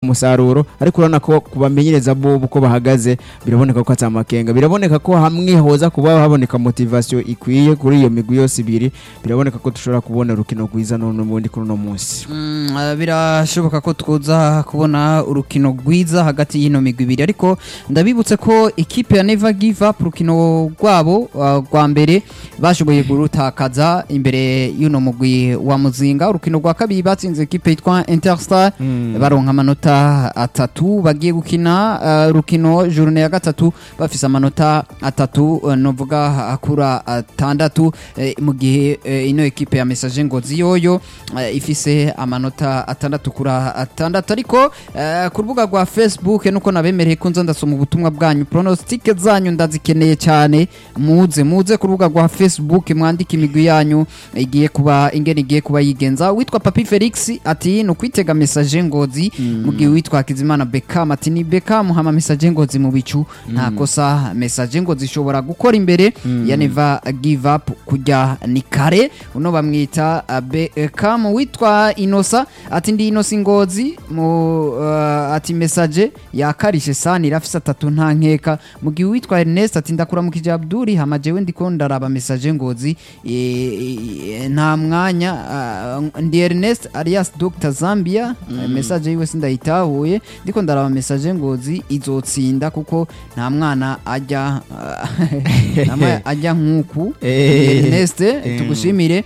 musaruro ariko urabona ko kubamenyereza bo uko bahagaze biraboneka ko atamakenga biraboneka ko hamwe hoza kuba haboneka motivation ikwiye kuri iyo migwi yose ibiri biraboneka ko dushobora kubona urukino rwiza none ubundi kuri uno munsi Mm, ah, birashoboka ko twoza kubona urukino rwiza hagati y'ino migwi ibiri ariko ndabibutse ko ikipe ya Never Give Up urukino rwabo ah, rwa mbere bashoboye gurutakaza imbere y'uno mugwi wa Muzinga urukino rwa kabiri batsinze ikipe yitwa Interstar baronka amanota atatu bagiye gukina ah, urukino journée ya gatatu bafise amanota atatu eh, novuga akura atandatu eh, mu gihe eh, ino ekipe ya Message Ngozi yoyo eh, ifise amanota atandatu kura atandatu ariko eh, ku rubuga rwa Facebook nuko nabemereye ko nza ndasoma ubutumwa bwanyu pronostic zanyu ndazikeneye cyane muze muze ku rubuga rwa Facebook mwandike imigwi yanyu igiye kuba ingene igiye kuba yigenza witwa Papi Felix ati ni ukwitega message ngozi mu gihe witwa Kizimana Beckham ati ni Beckham hama message ngozi mu bicu nta kosa message ngozi ishobora gukora imbere ya Never Give Up kujya ni kare uno bamwita uh, Beckham witwa Inosa ati ndi Inosa ngozi mu uh, ati message yakarishe sana irafise atatu nta nkeka mu gihe witwa Ernest ati ndakura mu kija Abduri hama jewe ndiko ndaraba message ngozi e, e, nta mwanya uh, ndi Ernest alias Dr Zambia mm. message yiwe sindayitahuye ndiko ndaraba message ngozi izotsinda kuko nta mwana ajya uh, nta mwana ajya nkuku Eh. Ernest tugushimire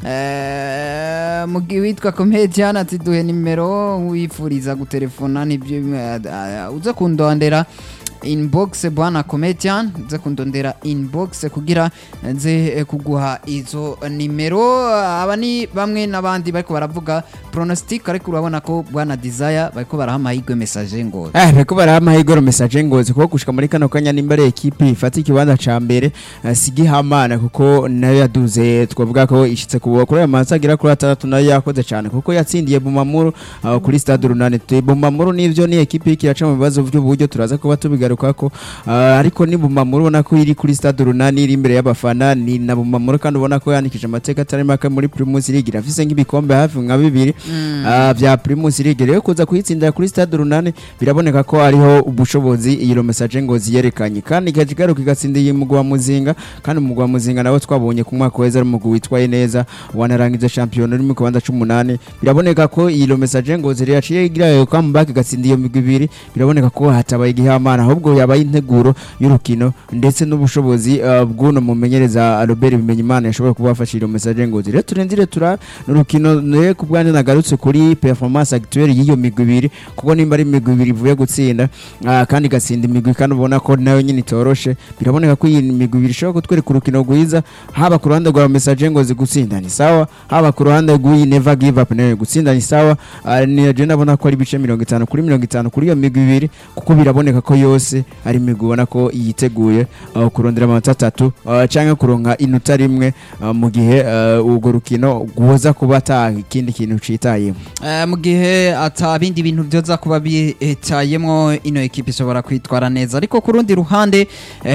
Eh, mu gihe witwa comedian ati duhe nimero wifuriza gutelefona nibyo bimwe, ah, uze kundondera inbox bwana comedian uze kundondera inbox kugira nze eh, kuguha izo nimero aba ni bamwe n'abandi bariko baravuga pronostic ariko urabona ko bwana desire bariko baraha amahirwe message ngo Eh, bariko baraha amahirwe message ngozi kuko gushika muri kano kanya nimba ari ekipi ifata ikibanza ca mbere eh, sigihamana kuko nayo yaduze twavuga ko ishitse ku kuri aya mansi agera kuri atandatu nayo yakoze cyane kuko yatsindiye Bumamuru uh, kuri stade runani Tu- Bumamuru nivyo ni ekipi iriko iraca mu bibazo by'uburyo turaza kuba tubigarukako uh, ariko ni Bumamuru ubona ko iri kuri stade runani iri imbere y'abafana ni na Bumamuru kandi ubona ko yanikije amateka atari make muri Primus League irafise nk'ibikombe hafi nka bibiri uh, vya Primus League rero kuza kuyitsindira kuri stade runani biraboneka ko hariho ubushobozi iyo message ngo ziyerekanye kandi ikaja igaruka igatsinda iyi mugwa muzinga kandi umugwa wa muzinga nawe twabonye ku mwaka weza ari umugwi witwaye neza wanarangije champion uri mu kibanza c'umunani biraboneka ko iyo message ngo ziri yaciye igira yo comeback igatsinda iyo migwi ibiri biraboneka ko hatabaye igihamana ahubwo yabaye integuro y'urukino ndetse n'ubushobozi uh, bw'uno mumenyereza Robert Bimenyimana yashobora kuba yafashe iyo message ngo ziri turenzire tura n'urukino ne ku bwanjye nagarutse kuri performance actuelle y'iyo migwi ibiri kuko nimba ari imigwi ibiri ivuye gutsinda ah, kandi igatsinda imigwi kandi ubona ko nayo nyine itoroshe biraboneka ko iyi migwi ibiri ishobora kutwereka urukino rwiza haba ku ruhande rwa message ngo zigutsinda ni sawa haba ku ruhande rw'iyi never give up nayo gutsinda ni sawa Ah, ni je ndabona ko ari ibice mirongo itanu kuri mirongo itanu kuri iyo migwi ibiri kuko biraboneka ko yose ari imigwi ubona ko yiteguye ah, kurondera amanota atatu ah, canke kuronka inota rimwe ah, mu gihe ah, urwo rukino rwoza kuba ata ikindi kintu citayemo Eh, mu gihe ata bindi bintu byoza kuba bitayemwo ino ekipe ishobora kwitwara neza ariko ku rundi ruhande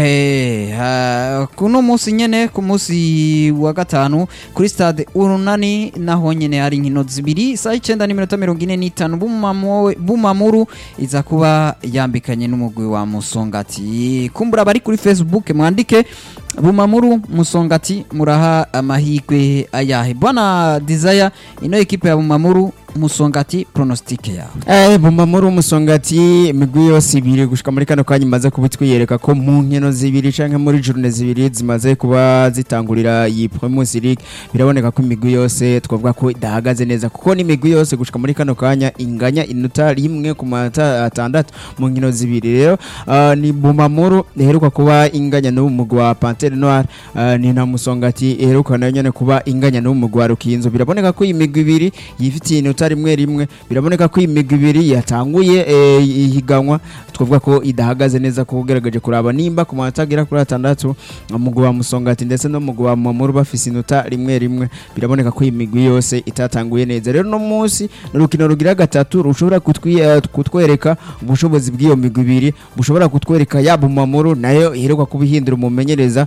eh, eh, kuno munsi nyene ku munsi wa gatanu kuri stade urunani naho nyene hari inkino zibiri saa icenda n'iminota mirongo ine n'itanu Bumamo- bumamuru iza kuba yambikanye n'umugwi wa musongati kumbura bari kuri facebook mwandike bumamuru musongati muraha amahirwe ayahe bwana desire ino ekipe ya bumamuru musongati pronostique yawe Eh, Bumamuru umusongati imigwi yose ibiri gushika muri kano kanya imaze kubitwiyereka ko mu nkino zibiri canke muri journée zibiri zimaze kuba zitangurira iyi Primus League biraboneka ko imigwi yose twavuga ko idahagaze neza kuko n'imigwi yose gushika muri kano kanya inganya inota rimwe ku manota atandatu mu nkino zibiri rero ah, ni Bumamuru iheruka kuba inganya n'uwo mugwi wa Panthère Noire ah, ni na musongati iheruka nayo nyene kuba inganya n'uwo mugwi wa Rukinzo biraboneka ko iyi migwi ibiri yifitiye inota rimwe rimwe biraboneka ko iyi migwi ibiri yatanguye eh, ihiganwa twavuga ko idahagaze neza kuko ugerageje kuraba nimba ku manota agera kuri atandatu umugwi wa musongati ndetse n'umugwi wa mamuru bafise inota rimwe rimwe biraboneka ko iyi migwi yose itatanguye neza rero no munsi ni urukino rugira gatatu rushobora kutwi- eh, kutwereka ubushobozi bw'iyo migwi ibiri bushobora kutwereka yaba umamuru nayo iheruka kuba ihindura umumenyereza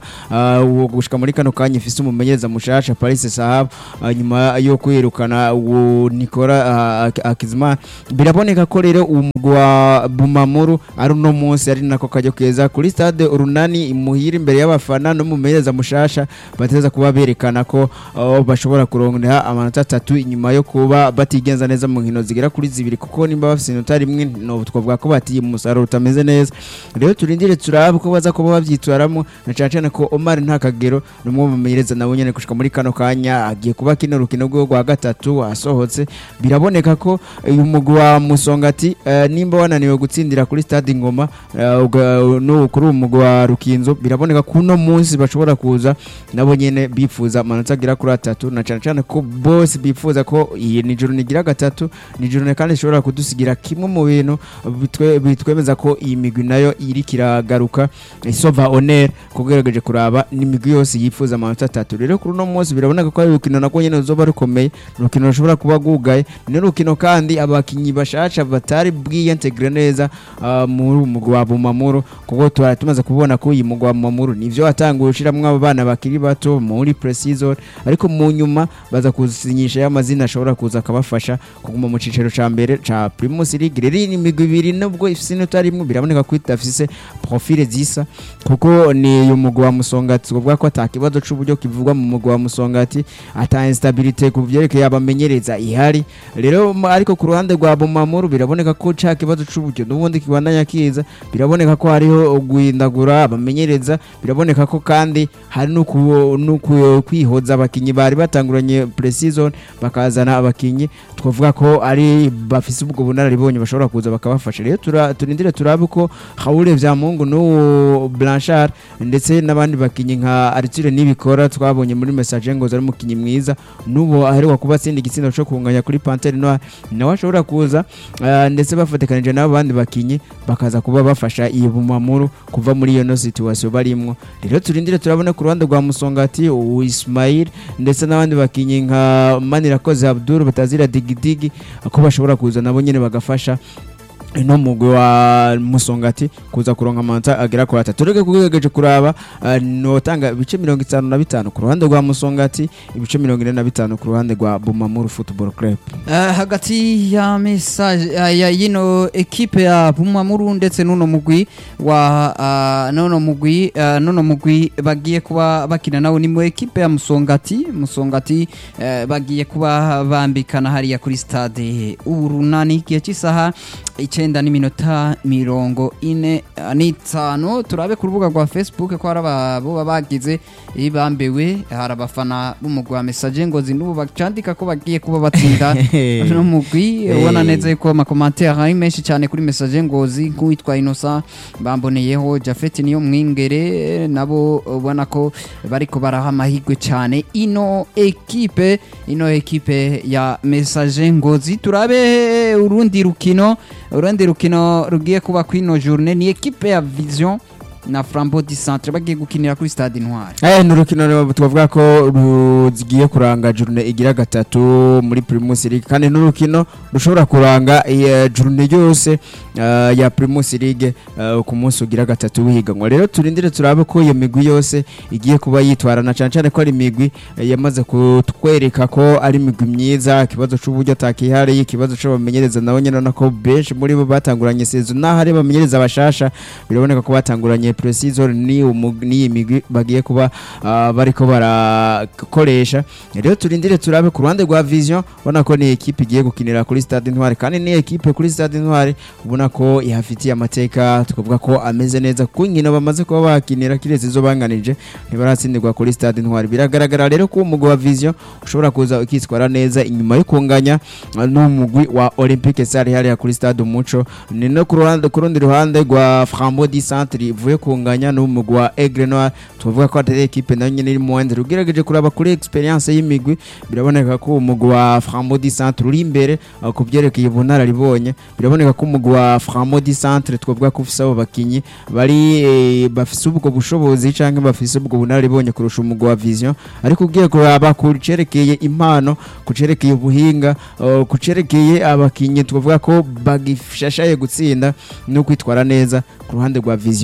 ah, uwo gushika muri kano kanya ifise umumenyereza mushasha Paris Sahab ah, nyuma yo kwirukana uwo Nicola ah, Ak- Akizimana biraboneka ko rero umugwi wa Bumamuru ari uno munsi ari nako kajya keza kuri stade urunani imuhira imbere y'abafana n'umumenyereza mushasha bateza kuba berekana ko ah, bashobora kurondera amanota atatu inyuma yo kuba batigenza neza mu nkino zigera kuri zibiri kuko nimba bafite inota rimwe no twavuga ko batiye umusaruro utameze neza rero turindire turabe ko baza kuba bavyitwaramo na cyane cyane ko Omar nta kagero ni umwe mu bamenyereza nawe nyene gushika muri kano kanya agiye kuba kino rukino rwe rwa gatatu asohotse biraboneka ko uyu mugwi wa Musongati eh, nimba wananiwe gutsindira kuri stade Ingoma eh, uga- no kuri uyu mugwi wa Rukinzo biraboneka ko uno munsi bashobora kuza nabo nyene bifuza amanota agera kuri atatu na cyane cyane ko bose bifuza ko iyi nijoro nigira gatatu nijoro kandi ishobora kudusigira kimwe mu bintu bitwe- bitwemeza ko iyi migwi nayo iri kiragaruka isova honor kugerageje kuraba n'imigwi yose yifuza amanota atatu rero kuri uno munsi biraboneka ko ari urukino nako nyene ruzoba rukomeye ni urukino rushobora kuba rwugaye ni urukino kandi abakinyi bashasha batari bwiyentegire neza ah, muri uyu mugwi wa Bumamuru kuko twari tumaze kubona ko uyu mugwi wa Bumamuru nivyo watanguye ushiramwo abo bana bakiri bato muri pre-season ariko mu nyuma baza kusinyisha y'amazina ashobora kuza akabafasha kuguma mu cicaro ca mbere ca Primus League rero iyi ni imigwi ibiri nubwo ifise inota rimwe biraboneka ko idafise profile zisa kuko ni uyu mugwi wa Musongati twavuga ko ata kibazo c'uburyo kivugwa mu mugwi wa Musongati ata instabilité ku vyerekeye abamenyereza ihari rero m- ariko ku ruhande rwa Bumamuru biraboneka ko ca kibazo c'uburyo n'ubundi kibandanya kiza biraboneka ko hariho guhindagura abamenyereza biraboneka ko kandi hari no ku- no ku- kwihoza abakinyi bari batanguranye pre-season bakazana abakinyi twavuga ko ari bafise ubwo bunararibonye bashobora kuza bakabafasha rero tura- turindire turabe ko Haure Vyamungu n'uwo Blanchard ndetse n'abandi bakinyi nka Arthur Nibikora twabonye muri message ngo ari umukinyi mwiza n'ubu aheruka kuba atsinda igitsindo cyo kunganya kuri Panthère Noire nawe ashobora kuza ah, ndetse bafatikanije n'abo bandi bakinyi bakaza kuba bafasha iyi bumamuru kuva muri iyo no situation barimwo rero turindire turabona ku ruhande rwa Musongati uwo Ismail ndetse n'abandi bakinyi nka Manirakoze Abdul batazira digidigi ko bashobora kuza nabo nyene bagafasha ino mugwi wa musongati kuza kuronka amanota agera kuri atatu tureke kugerageje kuraba uh, notanga ibice mirongo itanu na bitanu ku ruhande rwa musongati ibice mirongo ine na bitanu ku ruhande rwa bumamuru football club Eh, hagati ya message eh, ya yino ekipe ya Bumamuru ndetse n'uno mugwi wa ah, n'uno mugwi eh, n'uno mugwi bagiye kuba bakina nawo ni mu ekipe ya Musongati Musongati eh, bagiye kuba bambikana hariya kuri stade urunani igihe cy'isaha icenda n'iminota mirongo ine eh, n'itanu turabe ku rubuga rwa Facebook ko hari ababo baba bagize ibambewe hari abafana b'umugwi wa message ngo zinubu bacandika ko bagiye kuba batsinda no mugwi ubona neza yuko amakomantere ari menshi cyane kuri message ngozi nk'uwitwa Innocent bamboneyeho Jafet niyo mwingere nabo ubona ko bariko baraha amahirwe cyane ino ekipe ino ekipe ya message ngozi turabe urundi rukino urundi rukino rugiye kuba kwino journée ni ekipe ya Vision na Flambeau du Centre bagiye gukinira kuri stade Intwari Eh, ni urukino rero twavuga ko rugiye kuranga journée igira gatatu muri Primus League kandi n'urukino rushobora kuranga iya journée yose uh, ya Primus League uh, ku munsi ugira gatatu wihiganwa rero turindire turabe ko iyo migwi yose igiye kuba yitwarana cyane cyane ko ari imigwi eh, yamaze kutwereka ko ari imigwi myiza ikibazo c'uburyo atakihari ikibazo co bamenyereza nabo nyene nako benshi muri bo batanguranye season naho ari bamenyereza bashasha biraboneka ko batanguranye pre-season ni umu- ni iyi migwi bagiye kuba ah, bariko barakoresha rero turindire turabe ku ruhande rwa vision ubona ko ni ekipe igiye gukinira kuri stade intwari kandi ni ekipe kuri stade intwari ubona ko ihafitiye amateka tukavuga ko ameze neza ku nkino bamaze kuba bakinira kiretse izo banganije ntibaratsindirwa kuri stade intwari biragaragara rero ko umugwi wa vision ushobora kuza ukitwara neza inyuma yo kunganya ah, n'umugwi wa olympique sare hariya kuri stade umuco ni no ku ruhande ku rundi ruhande rwa frambo di centre ivuye kunganya n'umugwi wa aigle noir tuvuga ko atari ekipe nayo nyene iri mu wende ugerageje kuraba kuri experience y'imigwi biraboneka ko umugwi wa frambo di centre uri imbere ah, ku byerekeye ubunararibonye biraboneka ko umugwi wa frambo di centre twavuga ko ufise abo bakinyi bari eh, bafise ubwo bushobozi canke bafise ubwo bunararibonye kurusha umugwi wa vision ariko ugiye kuraba ku cerekeye impano ku cerekeye ubuhinga uh, ku cerekeye abakinyi twavuga ko bagishashaye gutsinda no kwitwara neza ku ruhande rwa vision ubona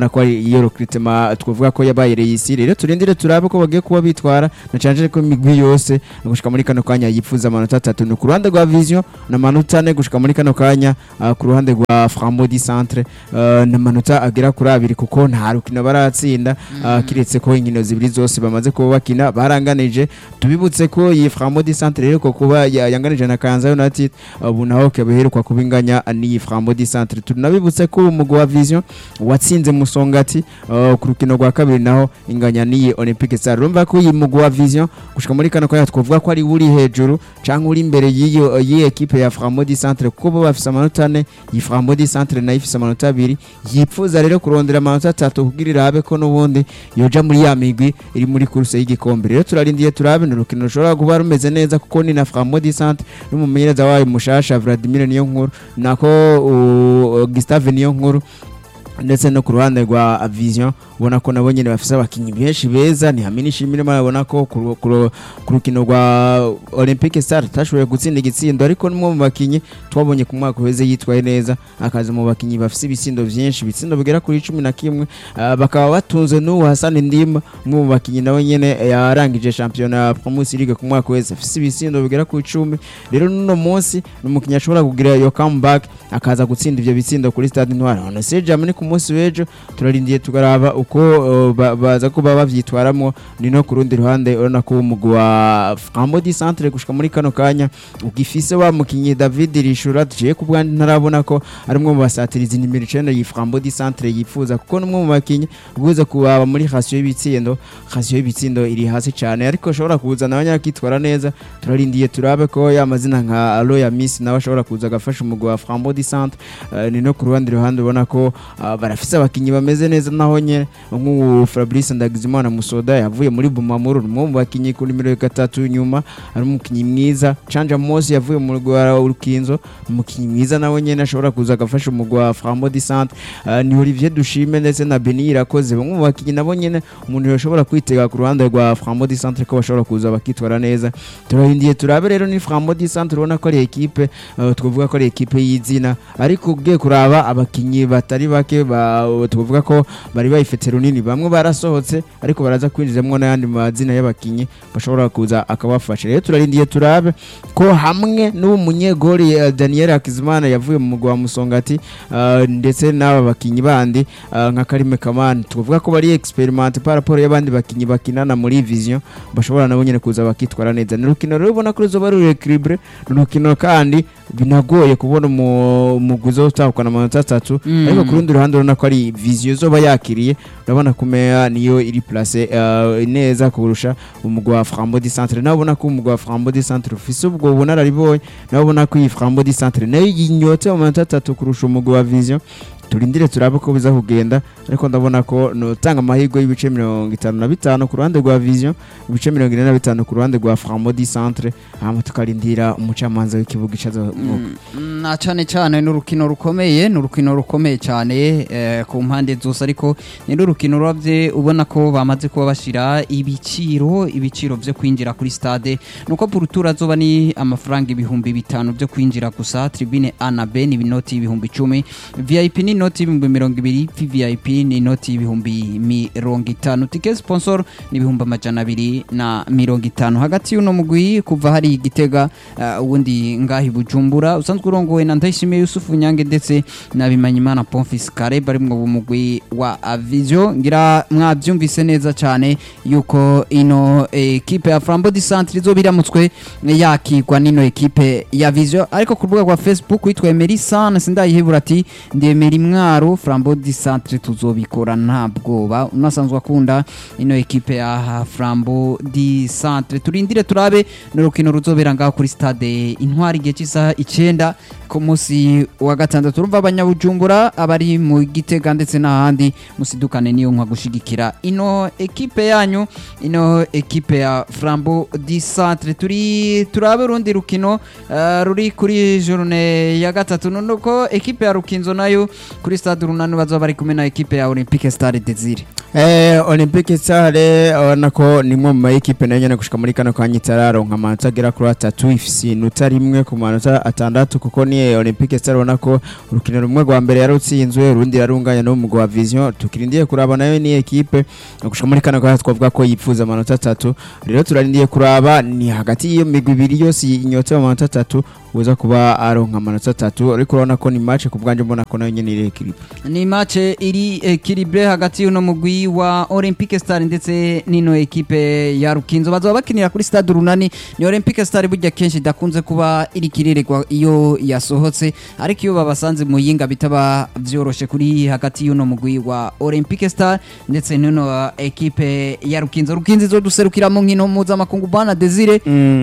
ubona ko ari iyo recruitment twavuga ko yabaye reyisi rero turindire turabe ko bagiye kuba bitwara na canje ko imigwi yose gushika muri kano kanya yifuza amanota atatu ni ku ruhande rwa vision na manota ane gushika muri kano kanya uh, ku ruhande rwa Frambo di Centre uh, na manota agera kuri abiri kuko nta rukino baratsinda uh, kiretse ko inkino zibiri zose bamaze kuba bakina baranganije tubibutse ko iyi Frambo di Centre rero ko kuba ya- yanganije na Kanza United ubu naho kabeheruka kuba inganya n'iyi Frambo di Centre tunabibutse ko umugwi wa Vision watsinze Musongati uh, ku rukino rwa kabiri naho inganya n'iyi Olympique Star urumva ko iyi mugwi wa Vision gushika muri kano kanya twavuga ko ari uri hejuru canke uri imbere y'iyo y'iyi equipe ya Frambo di Centre kuko bo bafise amanota ane iyi Frambo di Centre nayo ifise amanota abiri yipfuza rero kurondera amanota atatu kugira irabe ko n'ubundi yoja muri ya migwi iri muri kuruse y'igikombe rero turarindiye turabe ni urukino rushobora kuba rumeze neza kuko ni na Frambo di Centre n'umumenyereza wayo mushasha Vladimir niyo nkuru nako uh, Gustave niyo nkuru ndetse no ku ruhande rwa Vision ubona ko nabo nyene bafise abakinyi benshi beza ni hamwe n'ishimire murabona ko ku ru- ku ru- ku rukino rwa Olympique Star tashoboye gutsinda igitsindo ariko nimwe mu bakinyi twabonye ku mwaka uheze yitwaye neza akaza mu bakinyi bafise ibitsindo vyinshi ibitsindo bigera kuri cumi na kimwe ah, bakaba batunze n'ubu Hassan Ndimba umwe mu bakinyi nawe nyene yarangije shampiyona ya Primus League ku mwaka uheze afise ibitsindo bigera ku icumi rero n'uno munsi ni umukinyi ashobora kugira iyo comeback akaza gutsinda ivyo bitsindo kuri stade Intwari none se jamani ku munsi w'ejo turarindiye tukaraba uko uh, ba- baza kuba bavyitwaramo ni no ku rundi ruhande urabona ko umugwi wa Frambo di Centre gushika muri kano kanya ugifise wa mukinyi David Rishura je ku bwandi ntarabona ko ari umwe mu basatirizi nimero icenda yi Frambo di Centre yifuza kuko n'umwe mu bakinyi ubuze kubaba muri ratio y'ibitsindo ratio y'ibitsindo iri hasi cyane ariko ashobora kuzana abanyakitwara neza turarindiye turabe ko ya mazina nka Aloya Miss nawe ashobora kuza agafasha umugwi wa Frambo di Centre Eh, ni no ku ruhande ruhande ubona ko ah, barafise abakinyi bameze neza naho nyene nk'ubu Fabrice Ndagizimana Musoda yavuye muri Bumamuru ni umwe mu bakinyi ku nimero gatatu nyuma ari umukinyi mwiza Canja Mose yavuye mu mugwi wa Urukinzo umukinyi mwiza nawe nyene ashobora kuza agafasha umugwi wa Frambo di Centre Eh, ni Olivier Dushime ndetse na Beni Irakoze bamwe mu bakinyi nabo nyene umuntu yoshobora kwitega ku ruhande rwa Frambo di Centre ko bashobora kuza bakitwara neza turahindiye turabe rero ni Frambo di Centre ubona ko ari ekipe eh, twavuga ko ari ekipe y'izina ariko ugiye kuraba abakinyi batari bake ba- twavuga ko bari bayifite runini bamwe barasohotse ariko baraza kwinjizamwo n'ayandi mazina y'abakinyi bashobora kuza akabafasha rero turarindiye turabe ko hamwe n'uwo munyegori eh, Daniel Hakizimana yavuye mu mugwa wa Musongati eh, ndetse n'aba bakinyi bandi eh, nka Karime Kamani twavuga ko bari experiment par rapport y'abandi bakinyi bakinana muri Vision bashobora nabo nyene kuza bakitwara neza ni urukino rero ubona ko ruzoba ruri equilibre ni urukino kandi binagoye kubona umu- umugwi uzotahukana amanota atatu Mm. ariko ku rundi ruhande urabona ko ari Vision zoba yakiriye urabona ko meya niyo iri place eh, neza kurusha umugwi wa Frambo di Centre nawe ubona ko umugwi wa Frambo di Centre ufise ubwo bunararibonye nawe ubona ko iyi Frambo di Centre nayo yinyotse mu manota atatu kurusha umugwi wa Vision turindire turabe ko biza kugenda ariko ndabona ko notanga amahirwe y'ibice mirongo itanu na bitanu ku ruhande rwa Vision ibice mirongo ine na bitanu ku ruhande rwa Frambo di Centre hama tukarindira umucamanza w'ikibuga icazo Mm, na cyane cyane ni urukino rukomeye ni urukino rukomeye cyane eh, ku mpande zose ariko ni n'urukino rurabye ubona ko bamaze kuba bashyira ibiciro ibiciro byo kwinjira kuri stade nuko purutura zoba ni amafaranga ibihumbi bitanu byo kwinjira gusa tribune A na B ni inoti y'ibihumbi icumi VIP ni inoti y'ibihumbi mirongo ibiri VVIP ni inoti y'ibihumbi mirongo itanu tike sponsor ni ibihumbi amajana abiri na mirongo itanu hagati y'uno mugwi kuva hari igitega uh, ubundi ngahi bujumbura usanzwe urongowe na ndayishimiye yusufu nyange ndetse na bimanyimana pomfis kare bari mu mugwi wa vision ngira mwabyumvise neza cyane yuko ino ekipe ya frambo di centre izo biramutswe yakigwa n'ino ekipe ya vision ariko ku rubuga rwa facebook witwa emery san sindayihebura ati ndemera imwaro frambo di centre tuzobikora nta bwoba unasanzwe akunda ino ekipe ya frambo di centre turindire turabe n'urukino ruzobera ngaho kuri stade intwari igihe cy'isaha icyenda ku munsi wa gatandatu urumva abanyabujumbura abari mu gitega ndetse n'ahandi musidukane niyo nka gushigikira ino ekipe yanyu ino ekipe ya frambo di centre turi turabe urundi rukino eh, ruri kuri journée ya gatatu nuko ekipe ya rukinzo nayo kuri stade runani bazoba bari kumwe na ekipe ya olympique stade desire Eh, Olympique Stade urabona ko ni imwe mu ma ekipe nayo nyene gushika muri kano kanya itararonka amanota agera kuri atatu ifise inota rimwe ku manota atandatu kuko ni Olympique Star ubona ko urukino rumwe rwa mbere yarutsinzwe urundi yarunganya no mu wa Vision tukirindiye kuraba nayo ni equipe gushika muri kano gaha twavuga ko yipfuza amanota atatu rero turarindiye kuraba ni hagati y'iyo migwi ibiri yose inyotse amanota atatu uza kuba aronka amanota atatu ariko urabona ko ni match ku bwanje mbona ko nayo nyene iri equipe ni match iri equilibre hagati y'uno mugwi wa Olympique Star ndetse n'ino equipe ya Rukinzo bazoba bakinira kuri stade Runani ni Olympique Star burya kenshi idakunze kuba iri kirererwa iyo yasohotse ariko iyo babasanze mu yinga bitaba vyoroshe kuri hagati y'uno mugwi wa Olympique Star ndetse n'ino equipe ya Rukinzo Rukinzo izoduserukira mu nkino mpuzamakungu bwana Desire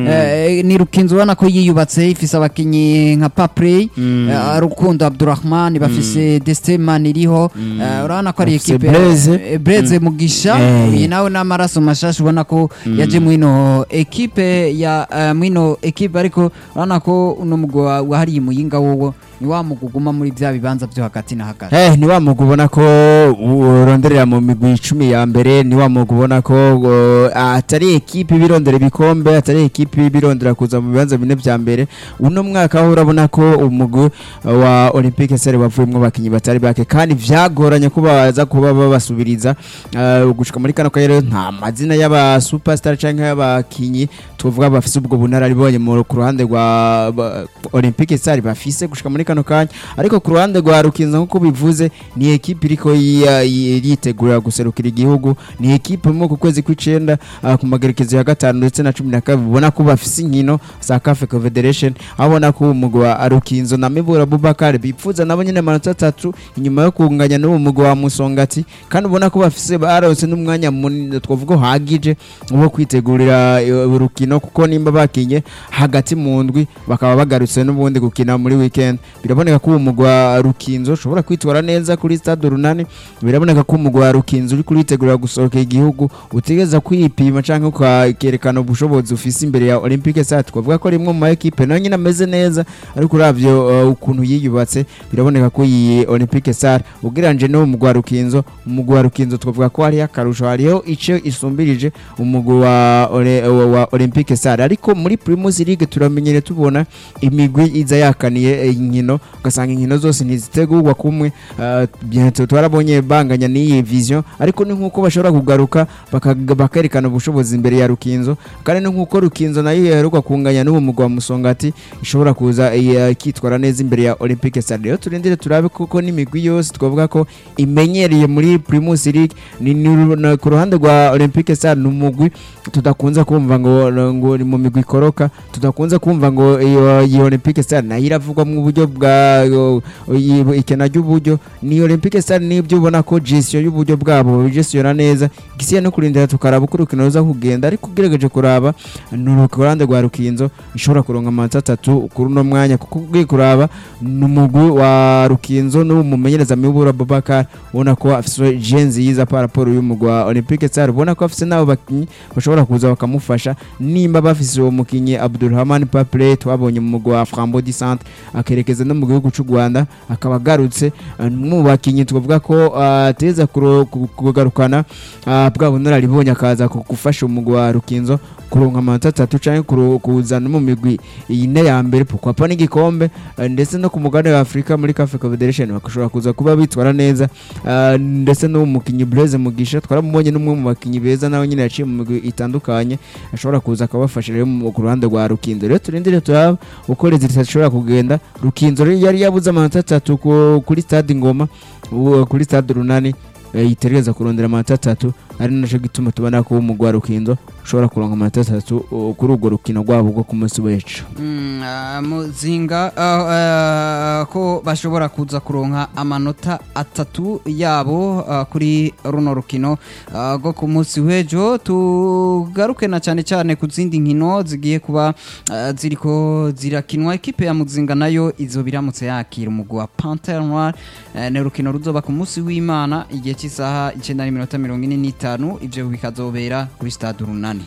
eh, ni Rukinzo ubona ko yiyubatse ifise abakinyi nka Paprey eh, Rukundo Abdurrahman bafise Desteman iriho eh, urabona ko ari Bafise equipe Blaise. eh, Blaise Mugisha Eh. uyu nawe n'amaraso mashasha ubona ko yaje mwino equipe ya eh, mwino equipe ariko urabona ko uno mugwi wa- wahariye muyinga wowo ni wa mugwi uguma muri vya bibanza vyo hagati na hagati Eh, ni wa mugwi ubona ko uronderera mu migwi icumi ya mbere ni wa mugwi ubona ko uh, atari ekipe ibirondera ibikombe atari ekipe ibirondera kuza mu bibanza bine vya mbere uno mwaka aho urabona ko umugwi uh, wa Olympique Sere wavuyemwo abakinyi batari bake kandi vyagoranye ko baza kuba babasubiriza uh, gushika muri kano kanya rero nta mazina y'aba superstar canke y'abakinyi tuvuga bafise ubwo bunararibonye mu ku ruhande rwa ba- Olympique Star bafise gushika muri kano kanya ariko ku ruhande rwa Rukinzo nkuko bivuze ni ekipe iriko yiya- yi- yitegura guserukira igihugu ni ekipe mu ku kwezi kw'icenda ah, ku magerekezo ya gatanu ndetse na cumi na kabiri ubona ko bafise inkino za CAF Confederation aho ubona ko umugwi wa Rukinzo na Mibura Bubakar bipfuza nabo nyene amanota atatu inyuma yo kunganya n'uwo mugwi wa Musongati kandi ubona ko bafise baronse n'umwanya munini twavuga uhagije wo kwitegurira eh, urukino kuko nimba bakinye hagati mu ndwi bakaba bagarutse n'ubundi gukina muri weekend biraboneka ko uwo mugwi wa Rukinzo ushobora kwitwara neza kuri stade runani biraboneka ko umugwi wa Rukinzo uri kuritegura gusohoka igihugu utegeza kwipima canke ukerekana ubushobozi ufise imbere ya Olympique Stade twavuga ko rimwe mu ma equipe nayo nyine ameze neza ariko uravyo uh, ukuntu yiyubatse biraboneka ko iyi Olympique Stade ugereranyije n'uwo mugwi wa Rukinzo umugwi wa Rukinzo twavuga ko hariho akarusho hariho ico isumbirije umugwi wa, Ole- wa, wa Olympique Stade ariko muri Primus League turamenyere tubona imigwi iza yakaniye eh, inkino ugasanga inkino zose ntizitegurwa kumwe uh, bientôt twarabonye banganya n'iyi vision ariko ni nkuko bashobora kugaruka baka- bakerekana ubushobozi imbere ya Rukinzo kandi ni nkuko Rukinzo nayo yaheruka kunganya n'uwo mugwi wa Musongati ishobora kuza eh, ikitwara neza imbere ya Olympique Stade rero turindire turabe kuko n'imigwi yose twavuga ko imenyereye muri Primus League ni, ni na- ku ruhande rwa Olympique Stade ni umugwi tudakunze kumva ngo ngo ni mu migwi ikoroka tudakunze kumva ngo iyo iyo Olympique Stade nayo iravugwa mu buryo bwa yo- iyi- ikena ry'uburyo ni Olympique Stade nibyo ubona ko gestion y'uburyo bwabo gestiona neza gisiye no kurindira tukaraba uko urukino ruza kugenda ariko ugerageje kuraba ni ku ruhande rwa Rukinzo ishobora kuronka amanota atatu kuri uno mwanya kuko ugiye kuraba ni umugwi wa Rukinzo n'umumenyereza Mibura Babakar ubona ko afise jenzi yiza par rapport y'umugwi wa Olympique Stade ubona ko afise nabo bakinyi bashobora kuza bakamufasha nimba bafise uwo mukinyi Abdulrahman Paple twabonye mu mugwi wa Frambo di Centre akerekeza no mu gihugu cy'u Rwanda akaba agarutse eh, mu bakinyi twavuga ko ateza kugarukana ah, bwa bunararibonye akaza ku- gufasha umugwi wa Rukinzo kuronka amanota atatu canke kuru- kuzana mu migwi ine ya mbere pourquoi n'igikombe eh, ndetse no ku mugabane wa Afrika muri CAF Confederation bakashobora kuza kuba bitwara neza ah, ndetse no mu mukinyi Blaise Mugisha twaramubonye n'umwe mu bakinyi beza nawe nyine yaciye mu migwi itandukanye ashobora kuza akabafasha rero mu- ku ruhande rwa Rukinzo rero turindire turaba uko resultat ishobora kugenda Rukinzo rero yari yabuze amanota atatu ku- kuri stade Ngoma ubu kuri stade Runani eh, yitegereza kurondera amanota atatu ari naco gituma tubona ko umugwi wa Rukinzo ushobora kuronka amanota atatu uh, kuri urwo rukino rwabo rwo ku munsi w'ejo Mm, ah, muzinga ah, ah, ko bashobora kuza kuronka amanota atatu yabo ah, kuri runo rukino ah, rwo ku munsi w'ejo tugaruke na cyane cyane ku zindi nkino zigiye kuba ah, ziriko zirakinwa ekipe ya muzinga nayo izo biramutse yakira umugwi wa Panthère Noire eh, ni urukino ruzoba ku munsi w'Imana igihe cy'isaha 9:45 ivyo bikazobera kuri stade runani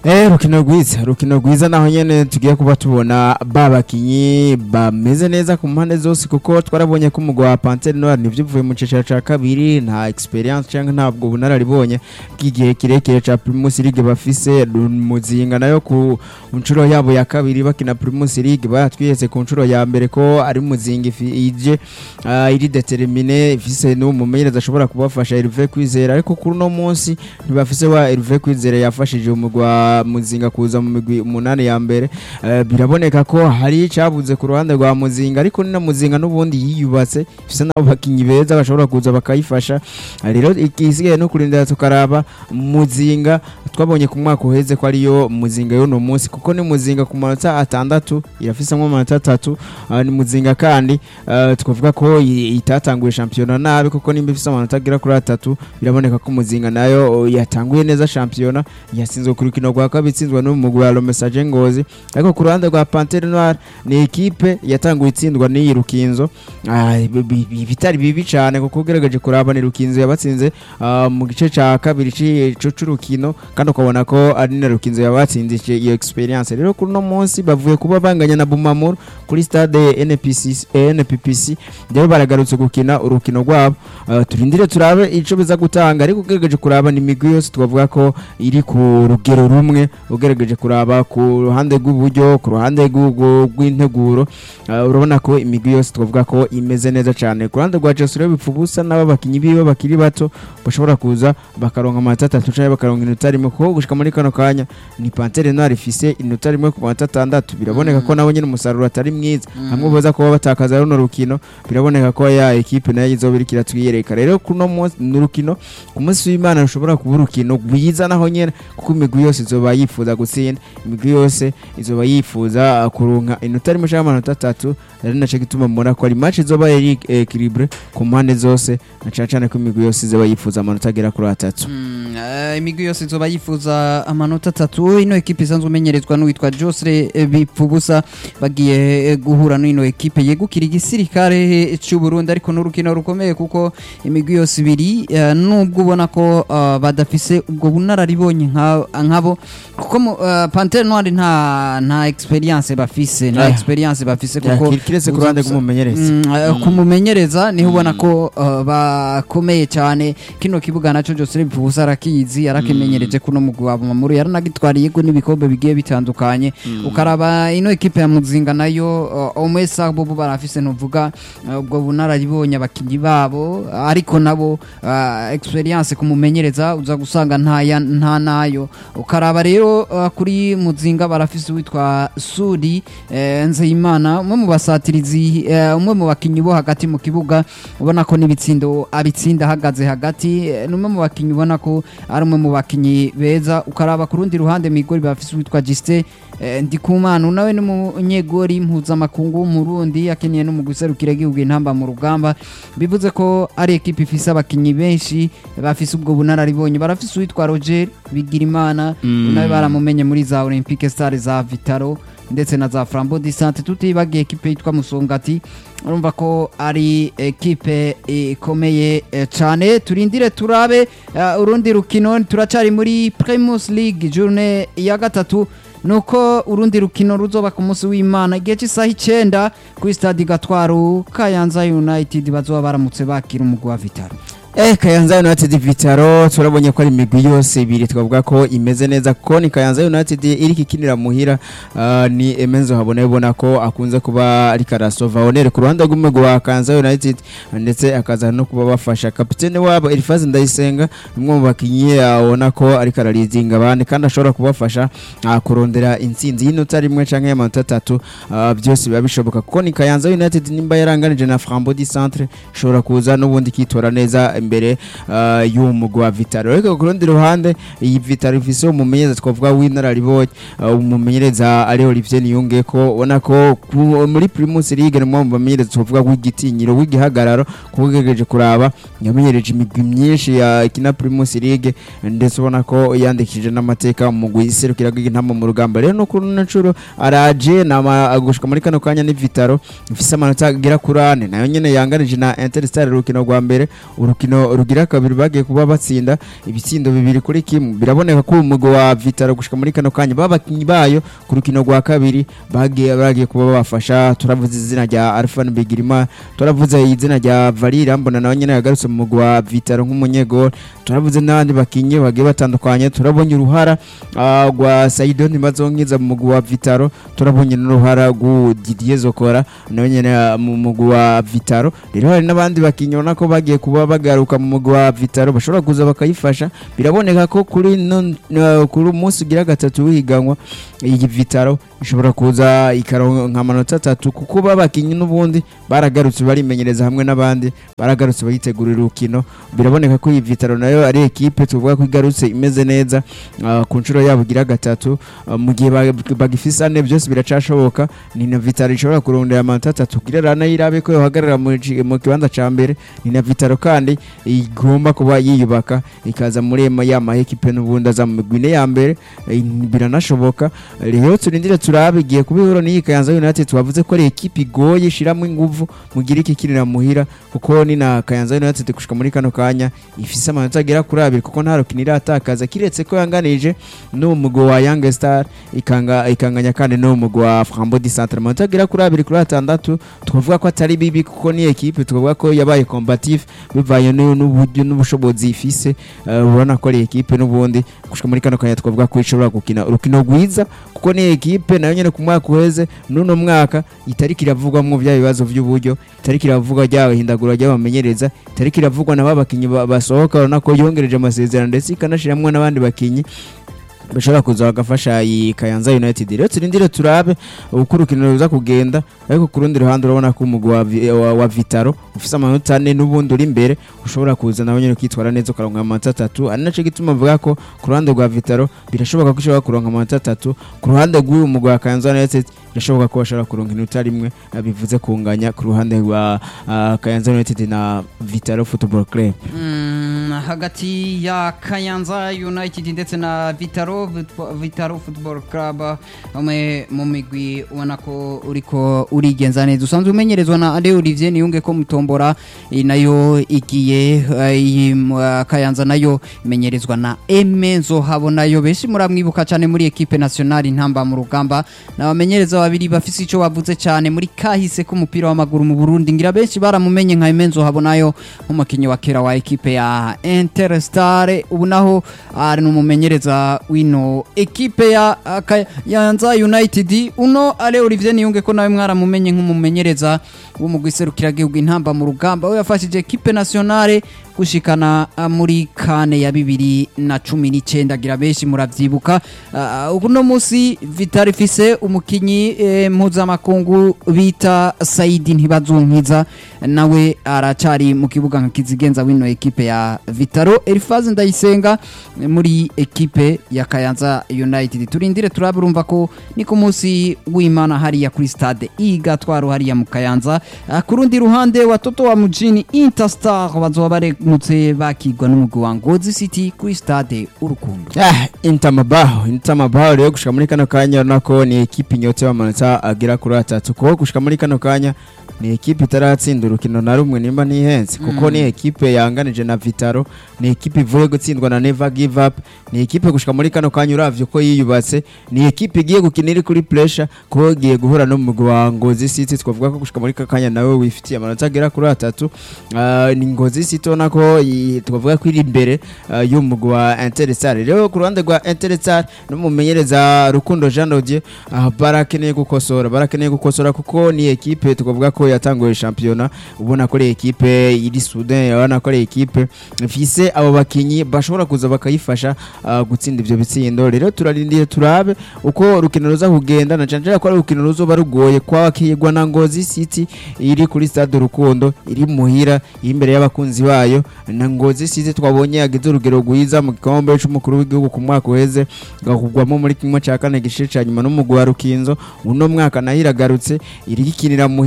Eh rukino rwiza rukino rwiza naho nyene tugiye kuba tubona babakinyi bameze neza ku mpande zose kuko twarabonye ko umugwa wa Panthère Noire nivyo uvuye mu cicaro ca kabiri nta experience canke ntabwo bunararibonye bw'igihe kirekire ca Primus League bafise muzinga nayo ku nshuro yabo ya kabiri bakina Primus League baratwiyetse ku nshuro ya mbere ko ari muzinga ifi- ije ah, iri determine ifise n'umumenyereza ashobora kubafasha Hervé Kwizera ariko kuri uno munsi ntibafise wa Hervé Kwizera yafashije umugwa muzinga kuza mu migwi umunani ya mbere Eh, biraboneka ko hari icabuze ku ruhande rwa muzinga ariko ni na muzinga n'ubundi yiyubatse ifise n'abo bakinyi beza bashobora kuza bakayifasha Eh, rero igisigaye no kurindira tukaraba muzinga twabonye ku mwaka uheze ko ariyo muzinga y'uno munsi kuko ni muzinga ku manota atandatu irafisemo amanota atatu Ah, ni muzinga kandi eh, twavuga ko i- itatanguye shampiyona nabi kuko nimba ifise amanota agera kuri atatu biraboneka ko muzinga nayo oh, yatanguye neza shampiyona yatsinzwe ku rukino rwa kabiri itsinzwe n'umugwi wa Romesaje Ngozi ariko ku ruhande rwa Panthère Noire ni ekipe yatanguye itsindwa n'iyi Rukinzo Ah, bi- bi- bi- bitari bibi cyane kuko ugerageje kuraba ni Rukinzo yabatsinze ah, mu gice ca kabiri c'ico c'urukino kandi ukabona ko ari na Rukinzo yabatsinze ici- iyo experience rero kuri no munsi bavuye kuba banganya na Bumamuru kuri stade NPC eh, NPPC rero baragarutse gukina urukino rwabo Ah, turindire turabe ico biza gutanga ariko ugerageje kuraba ni imigwi yose twavuga ko iri ku rugero rumwe ugerageje kuraba ku ruhande rw'uburyo ku ruhande rw'u- rw'integuro ah, urabona ko imigwi yose twavuga ko imeze neza cyane ku ruhande rwa Chelsea rero bipfa ubusa n'aba bakinyi biwe bakiri bato bashobora kuza bakaronka amanota atatu canke bakaronka inota rimwe kuko gushika muri kano kanya ni Panthère Noire ifise inota rimwe ku manota atandatu biraboneka ko nabo nyine umusaruro atari mwiza hamwe boza kuba batakaza runo rukino biraboneka ko ya ekipe nayo izoba iriko iratwiyereka rero kuno munsi ni urukino ku munsi w'Imana rushobora kuba urukino rwiza naho nyene kuko imigwi yose izoba yifuza gutsinda imigwi yose izoba yifuza uh, kuronka inota rimwe canke amanota atatu rero naco gituma mbona ko ari match izoba iri equilibre ku mpande zose na cane cane ko imigwi yose izoba yifuza amanota agera kuri atatu Mm, eh, imigwi yose izoba yifuza amanota atatu ino ekipe isanzwe imenyerezwa n'uwitwa Josre eh, Bipfubusa bagiye eh, guhura n'ino ekipe yegukira igisirikare cy'u Burundi ariko n'urukino rukomeye kuko imigwi yose ibiri eh, nubwo ubona ko eh, badafise ubwo bunararibonye nka- nkabo kuko mu- eh, Panthère Noire nta nta experience bafise nta Ah. experience bafise kuko Kir- kiretse ku ruhande rw'umumenyereza Mm, eh, kumumenyereza niho ubona ko eh, bakomeye cyane kino kibuga naco Joseph Bipfubusa arakizi arakimenyereje kuno mugwi wa Bumamuru yaranagitwariye go n'ibikombe bigiye bitandukanye ukaraba ino ekipe ya Muzinga nayo uh, omwesa bo bo barafise ntuvuga uh, ubwo bunararibonye abakinyi babo ariko nabo uh, experience kumumenyereza uza gusanga nta ya- nta nayo ukaraba rero uh, kuri Muzinga barafise witwa Sudi eh, Nzeyimana umwe mu basatirizi eh, umwe mu bakinyi bo hagati mu kibuga ubona ko n'ibitsindo abitsinda ahagaze hagati eh, ni umwe mu bakinyi ubona ko ari umwe mu bakinyi beza ukaraba ku rundi ruhande migori bafise witwa Justin eh, Ndikumana nawe ni umunyegori mpuzamakungu w'umurundi akiniye no mu guserukira igihugu intamba mu rugamba bivuze ko ari ekipe ifise abakinyi benshi bafise ubwo bunararibonye barafise uwitwa Roger Bigirimana nawe baramumenye muri za Olympique Stars za Vitaro ndetse na za Flambeau du Centre tutibagiye ekipe yitwa Musongati urumva ko ari ekipe ikomeye eh, cyane turindire turabe eh, urundi rukino turacari muri Primus League journée ya gatatu nuko urundi rukino ruzoba ku munsi w'Imana igihe cy'isaha icenda kuri stade Gatwaru Kayanza United bazoba baramutse bakira umugwi wa Vitaro Eh Kayanza United Vitaro turabonye ko ari imigwi yose ibiri twavuga ko imeze neza kuko ni Kayanza United iri kikinira muhira ah, ni Emenzo habona ibona ko akunze kuba ari karasova onere ku ruhande rw'umugwi wa Kayanza United ndetse akaza no kuba bafasha kapitene wabo Elifazi Ndayisenga umwe mu bakinyi abona ko ari kararizinga abandi kandi ashobora kubafasha ah, kurondera intsinzi y'inota rimwe canke y'amanota atatu ah, byose biba bishoboka kuko ni Kayanza United nimba yaranganije na Frambo du Centre ishobora kuza n'ubundi kitora neza imbere uh, y'uwo mugwi wa Vitaro ariko ku rundi ruhande iyi Vitaro ifise umumenyereza twavuga w'inararibonye uh, umumenyereza ari Olivier Niyunge ko ubona ko ku- muri Primus League ni umwe mu bamenyereza twavuga w'igitinyiro w'igihagararo kuko ugerageje kuraba yamenyereje imigwi myinshi ya kina Primus League ndetse ubona ko yandikishije n'amateka mu mugwi iserukira intama mu rugamba rero no kuri nacuro araje nama gushika muri kano kanya ni Vitaro ifise amanota agera kuri ane nayo nyene yanganije na Interstar urukino rwa mbere urukino rukino rugira kabiri bagiye kuba batsinda ibitsindo bibiri kuri kimwe biraboneka ko umugwi wa Vitaro gushika muri kano kanya babakinyi bayo ku rukino rwa kabiri bagiye bagiye kuba babafasha turavuze izina rya Alpha Bigirima turavuze izina rya Valira mbona nawe nyene yagarutse mu mugwi wa Vitaro nk'umunyegol turavuze n'abandi bakinyi bagiye batandukanye turabonye uruhara ah, rwa Saido Ntibazonkiza mu mugwi wa Vitaro turabonye n'uruhara rw'u Didier Zokora nawe nyene ah, mu mugwi wa Vitaro rero hari n'abandi bakinyi ubona ko bagiye kuba bagaruka mu mugwi wa Vitaro bashobora kuza bakayifasha biraboneka ko kuri no- no- kuri umunsi ugira gatatu w'ihiganwa iyi Vitaro ishobora kuza ikaronka amanota atatu kuko babakinyi n'ubundi baragarutse barimenyereza hamwe n'abandi baragarutse bayitegurira urukino biraboneka ko iyi Vitaro nayo ari ekipe tuvuga ko igarutse imeze neza ah, ku nshuro yabo igira gatatu ah, mu gihe ba- bagifise ane byose biracashoboka ni na Vitaro ishobora kurondera amanota atatu kugira nayo irabe ko yohagarara mu ci- mu kibanza ca mbere ni na Vitaro kandi igomba kuba yiyubaka ikaza muri ema ya mahekipe n'ubundi aza mu migwi ine ya mbere eh, biranashoboka rero turindire turabe igiye kuba ihuro n'iyi Kayanza United twavuze ko ari ekipe igoye ishiramo inguvu mugira iki kirira muhira kuko ni na Kayanza United gushika muri kano kanya ifise amanota agera kuri abiri kuko nta rukino iratakaza kiretse ko yanganije n'uwo mugwi wa Young Star ikanga ikanganya kandi n'uwo mugwi wa Frambo di Centre amanota agera kuri abiri kuri atandatu twavuga ko atari bibi kuko ni ekipe twavuga ko yabaye combatif bivanye n'u- n'uburyo n'ubushobozi ifise eh, urabona ko ari ekipe n'ubundi gushika muri kano kanya twavuga ko ishobora gukina urukino rwiza kuko ni ekipe nayo nyene ku mwaka uheze n'uno mwaka itariki iravugwamwo bya bibazo by'uburyo itariki iravugwa ry'abahindagura ry'abamenyereza itariki iravugwa na ba bakinyi ba- basohoka urabona ko yongereje amasezerano ndetse ikanashiramwo n'abandi bakinyi bashobora kuza bagafasha iyi Kayanza United rero turindire turabe uko urukino ruza kugenda ariko ku rundi ruhande urabona ko umugwi wa, Vi- wa, wa Vitaro ufise amanota ane n'ubundi uri imbere ushobora kuza nawe nyene ukitwara neza ukaronka amanota atatu ari naco gituma mvuga ko ku ruhande rwa Vitaro birashoboka ko ushobora kuronka amanota atatu ku ruhande rw'uyu mugwi wa Kayanza United birashoboka ko bashobora kuronka inota rimwe eh, bivuze kunganya ku ruhande rwa ah, Kayanza United na Vitaro Football Club Mm, hagati ya Kayanza United ndetse na Vitaro Vit- Vitaro Football Club umwe mu migwi ubona ko uriko urigenza neza usanzwe umenyerezwa na Ade Olivier Niyunge ko mutombora eh, nayo igiye eh, iyi mu- eh, Kayanza nayo imenyerezwa na Emenzo habo nayo benshi muramwibuka cyane muri equipe nationale intamba mu rugamba n'abamenyereza babiri bafise ico bavuze cyane muri kahise k'umupira w'amaguru mu Burundi ngira benshi baramumenye nka Emenzo habo nayo nk'umukinnyi wa kera wa ekipe ya Interstar ubu naho ari n'umumenyereza wino ekipe ya uh, Kayanza United uno ale Olivier Niyunge ko nawe mwaramumenye nk'umumenyereza w'umugwi serukiragihugu intamba mu rugamba we yafashije ekipe nationale gushikana uh, muri kane ya bibiri na cumi n'icyenda gira benshi muravyibuka uh, uno munsi Vital ifise umukinyi eh, mpuzamakungu bita Saidi Ntibazunkiza nawe aracari mu kibuga nka kizigenza wino ekipe ya Vitaro Elifaze Ndayisenga eh, muri ekipe ya Kayanza United turindire turabirumva ko ni ku munsi w'Imana hariya kuri stade Igatwaro hariya mu Kayanza Ah, ku rundi ruhande watoto wa mujini Interstar bazoba barenutse bakigwa n'umugwi wa Ngozi City kuri stade Urukundo Ah, Intamabaho Intamabaho rero gushika muri kano kanya urabona ko ni ekipe inyotse amanota agera kuri atatu kuko gushika muri kano kanya ni ekipe itaratsinda urukino na rumwe nimba ntihenze kuko ni ekipe yanganije na Vitaro ni ekipe ivuye gutsindwa na Never Give Up ni ekipe gushika muri kano kanya uravye ko yiyubatse ni ekipe igiye gukina iri kuri pressure kuko igiye guhura no mu mugwi wa Ngozi City twavuga ko gushika muri kano kanya nawe wifitiye amanota agera kuri atatu Ah, ni Ngozi City ubona ko i- twavuga ko iri imbere ah, y'umugwi wa Interstar rero ku ruhande rwa Interstar n'umumenyereza Rukundo Jean Dodier ah, barakeneye gukosora barakeneye gukosora kuko ni ekipe twavuga ko yatanguye shampiyona ubona ko ari ekipe iri Soudan urabona ko ari ekipe ifise abo bakinyi bashobora kuza bakayifasha ah, gutsinda ivyo bitsindo rero turarindiye turabe uko urukino ruza kugenda na canje ko ari urukino ruzoba rugoye kwakirwa na Ngozi City iri kuri stade Rukundo iri muhira iri imbere y'abakunzi bayo na Ngozi City twabonye yagize urugero rwiza mu gikombe c'umukuru w'igihugu ku mwaka uheze gakugwamo muri kimwe cya kane gice ca nyuma n'umugwi wa Rukinzo uno mwaka nayo iragarutse iri gikinira muhira kandi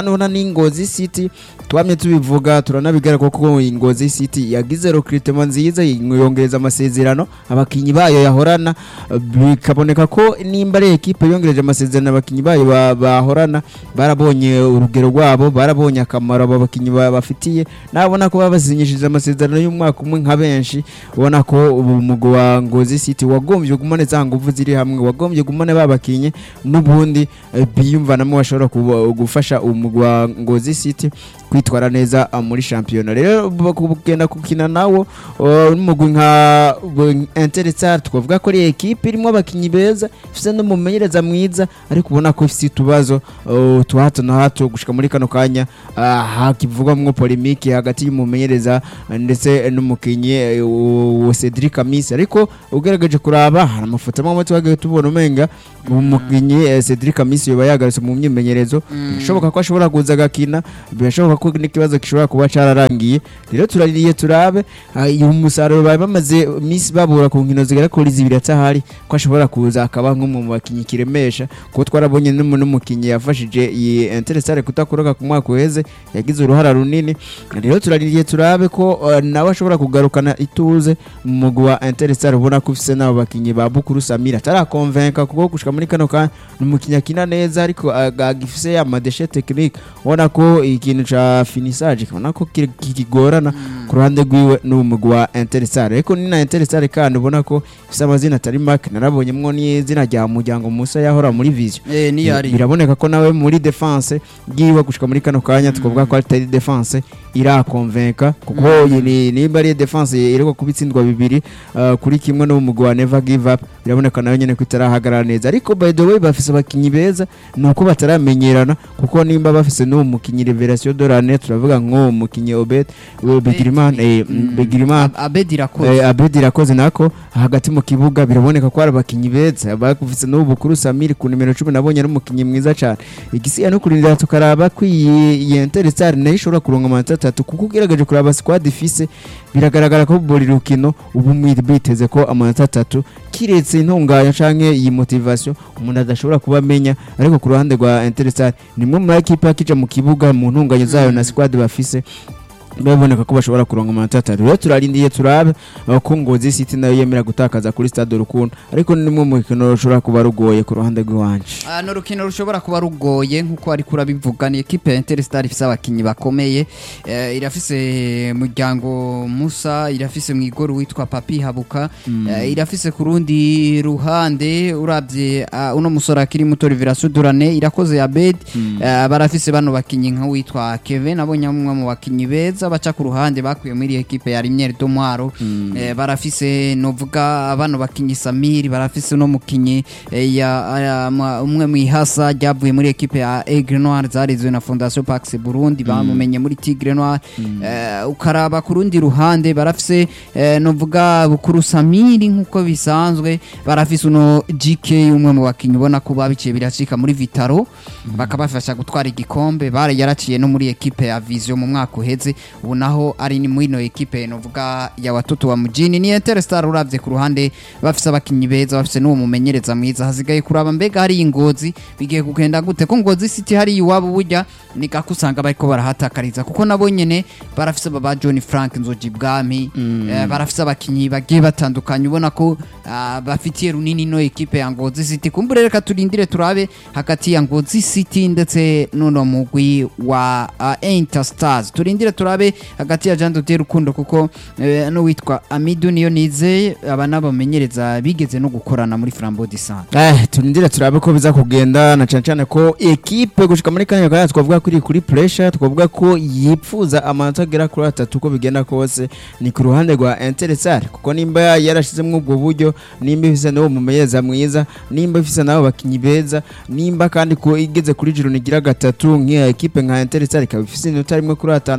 ubona n'ingozi city twamye tubivuga turanabigara kuko ingozi city yagize recruitment nziza yongereza amasezerano abakinyi bayo yahorana bikaboneka ko nimba ari ekipe yongereje amasezerano abakinyi bayo ba- bahorana barabonye urugero rwabo barabonye akamaro abo bakinyi ba- bafitiye nabona ko babasinyishije amasezerano y'umwaka umwe nka benshi ubona ko ubu umugwi wa ngozi city wagombye gumane za nguvu ziri hamwe wagombye gumane babakinye n'ubundi eh, biyumvanamo bashobora kuba- gufasha umugwi wa ngozi city kwitwara neza ah, muri shampiyona rero bu- kugenda gukina nawo uh, n'umugwi nka Interetsar twavuga ko ari ekipe irimo abakinyi beza ifite n'umumenyereza mwiza ariko ubona ko ifite utubazo uh, twa hato na hato gushika muri kano kanya ah, hakivugwamwo polemike hagati y'umumenyereza eh, ndetse n'umukinyi eh, wa Cedric Amisi ariko ugerageje kuraba hari amafoto amwe amwe twagiye tubona umenga umukinyi eh, Cedric Amisi yoba yagarutse mu myimenyerezo birashoboka ko ashobora kuza agakina birashoboka ko n'ikibazo gishobora kuba cararangiye rero turaririye turabe ah, uyu musaruro bari bamaze iminsi babura ku nkino zigera kuri zibiri atahari ko ashobora kuza akaba nk'umwe mu bakinyi kiremesha kuko twarabonye n'umu- n'umukinyi yafashije iyi Interestare kutakoroka ku mwaka uheze yagize uruhara runini rero turaririye turabe ko uh, nawe ashobora kugarukana ituze mu mugwi wa Interestare ubona ko ufise n'abo bakinyi ba Bukuru Samira atarakonvenka kuko gushika muri kano kanya ni umukinyi akina neza ariko ag- agifise ya madeshe technique ubona ko ikintu ca finissage ubona ko kiri- kikigorana ku ruhande rwiwe n'umugwi wa Interestare ariko ni na Interestare kandi ubona ko ifise amazina atari make narabonyemwo n'izina rya muryango Musa yahora muri Vision eh niyo ari biraboneka ko nawe muri defense bwiwe gushika muri kano kanya twavuga ko atari defense irakonvenka kuko iyi ni nimba ari defense iriko kubitsindwa bibiri uh, kuri kimwe no mu wa Never Give Up biraboneka nayo nyene ko itarahagarara neza ariko by the way bafise abakinyi beza nuko bataramenyerana kuko nimba bafise n'uwo mukinyi Revelation de l'année turavuga ngo mukinyi Obed Begiriman eh Mm. Begiriman Ab- abedi irakoze Eh, Abedi irakoze nako hagati mu kibuga biraboneka ko ari abakinyi beza bakufise n'ubu bukuru Samir ku nimero 10 nabonye ari umukinyi mwiza cyane igisiya no kurindira tukaraba ko iyi iyi Interestare nayo ishobora kuronka amanota atatu kuko ugerageje kuraba squad ifise biragaragara ko buri rukino ubu mwiri biteze ko amanota atatu kiretse intunganya canke iyi motivation umuntu adashobora kuba amenya ariko ku ruhande rwa Interestare nimwe muri ekipe akija mu kibuga mu ntunganyo zayo na squad bafise biraboneka ko bashobora kuronka amanota atatu rero turarindiye turabe uh, ko ngozi city nayo yemera gutakaza kuri stade urukundo ariko ni nimwe mu rukino rushobora kuba rugoye ku ruhande rw'iwanje Ah, ni urukino rushobora kuba rugoye nk'uko ariko urabivuga ni ekipe ya Interstar ifise abakinyi bakomeye eh, irafise muryango Musa irafise mwigoro witwa Papi Habuka eh, irafise ku rundi ruhande uravye ah, uno musore akiri muto Rivera Sudurane irakoze Abed eh, barafise bano bakinyi nka witwa Kevin nabonye umwe mu bakinyi beza baca ku ruhande bakuye muri ekipe ya Rimyeri Domwaro eh, barafise novuga bano bakinyi Samiri barafise no mukinyi eh, ya aya, ma- umwe mwihasa ryavuye muri ekipe ya Aigle Noir zarizwe na Fondation Pax Burundi bamumenye muri Tigre Noir eh, ukaraba ku rundi ruhande barafise eh, novuga bukuru Samiri nkuko bisanzwe barafise uno GK umwe mu bakinyi ubona ko babiciye biracika muri Vitaro bakabafasha gutwara igikombe bare yaraciye no muri ekipe ya Vision mu mwaka uheze ubu naho ari ni muri no ekipe novuga ya watoto wa mujini ni Interstar uravye ku ruhande bafise abakinyi beza bafise n'uwo mumenyereza mwiza hasigaye kuraba mbega hari ingozi bigiye kugenda gute ko ngozi city hari iwabo burya ni gako usanga bariko barahatakariza kuko nabo nyene barafise baba John Frank Nzoji Bwami eh, barafise abakinyi bagiye batandukanye ubona ko ah, bafitiye runini no ekipe ya Ngozi City kumbure reka turindire turabe hagati ya Ngozi City ndetse n'uno mugwi wa uh, Interstars turindire turabe hagati ya Jean Dodier Rukundo kuko eh, n'uwitwa Amidu niyo nizeye aba n'abamenyereza bigeze no gukorana muri Flambeau du Centre Eh, turindire turabe ko biza kugenda na cyane cyane ko ekipe gushika muri kanya kanya twavuga ko iri kuri pressure twavuga ko yipfuza amanota agera kuri atatu uko bigenda kose ni ku ruhande rwa Interestare kuko nimba yarashizemo ubwo buryo nimba ifise n'uwo mumenyereza mwiza nimba ifise n'abo bakinyi beza nimba kandi ko igeze kuri jiro nigira gatatu nk'iya ekipe nka Interestare ikaba ifise inota rimwe kuri atandatu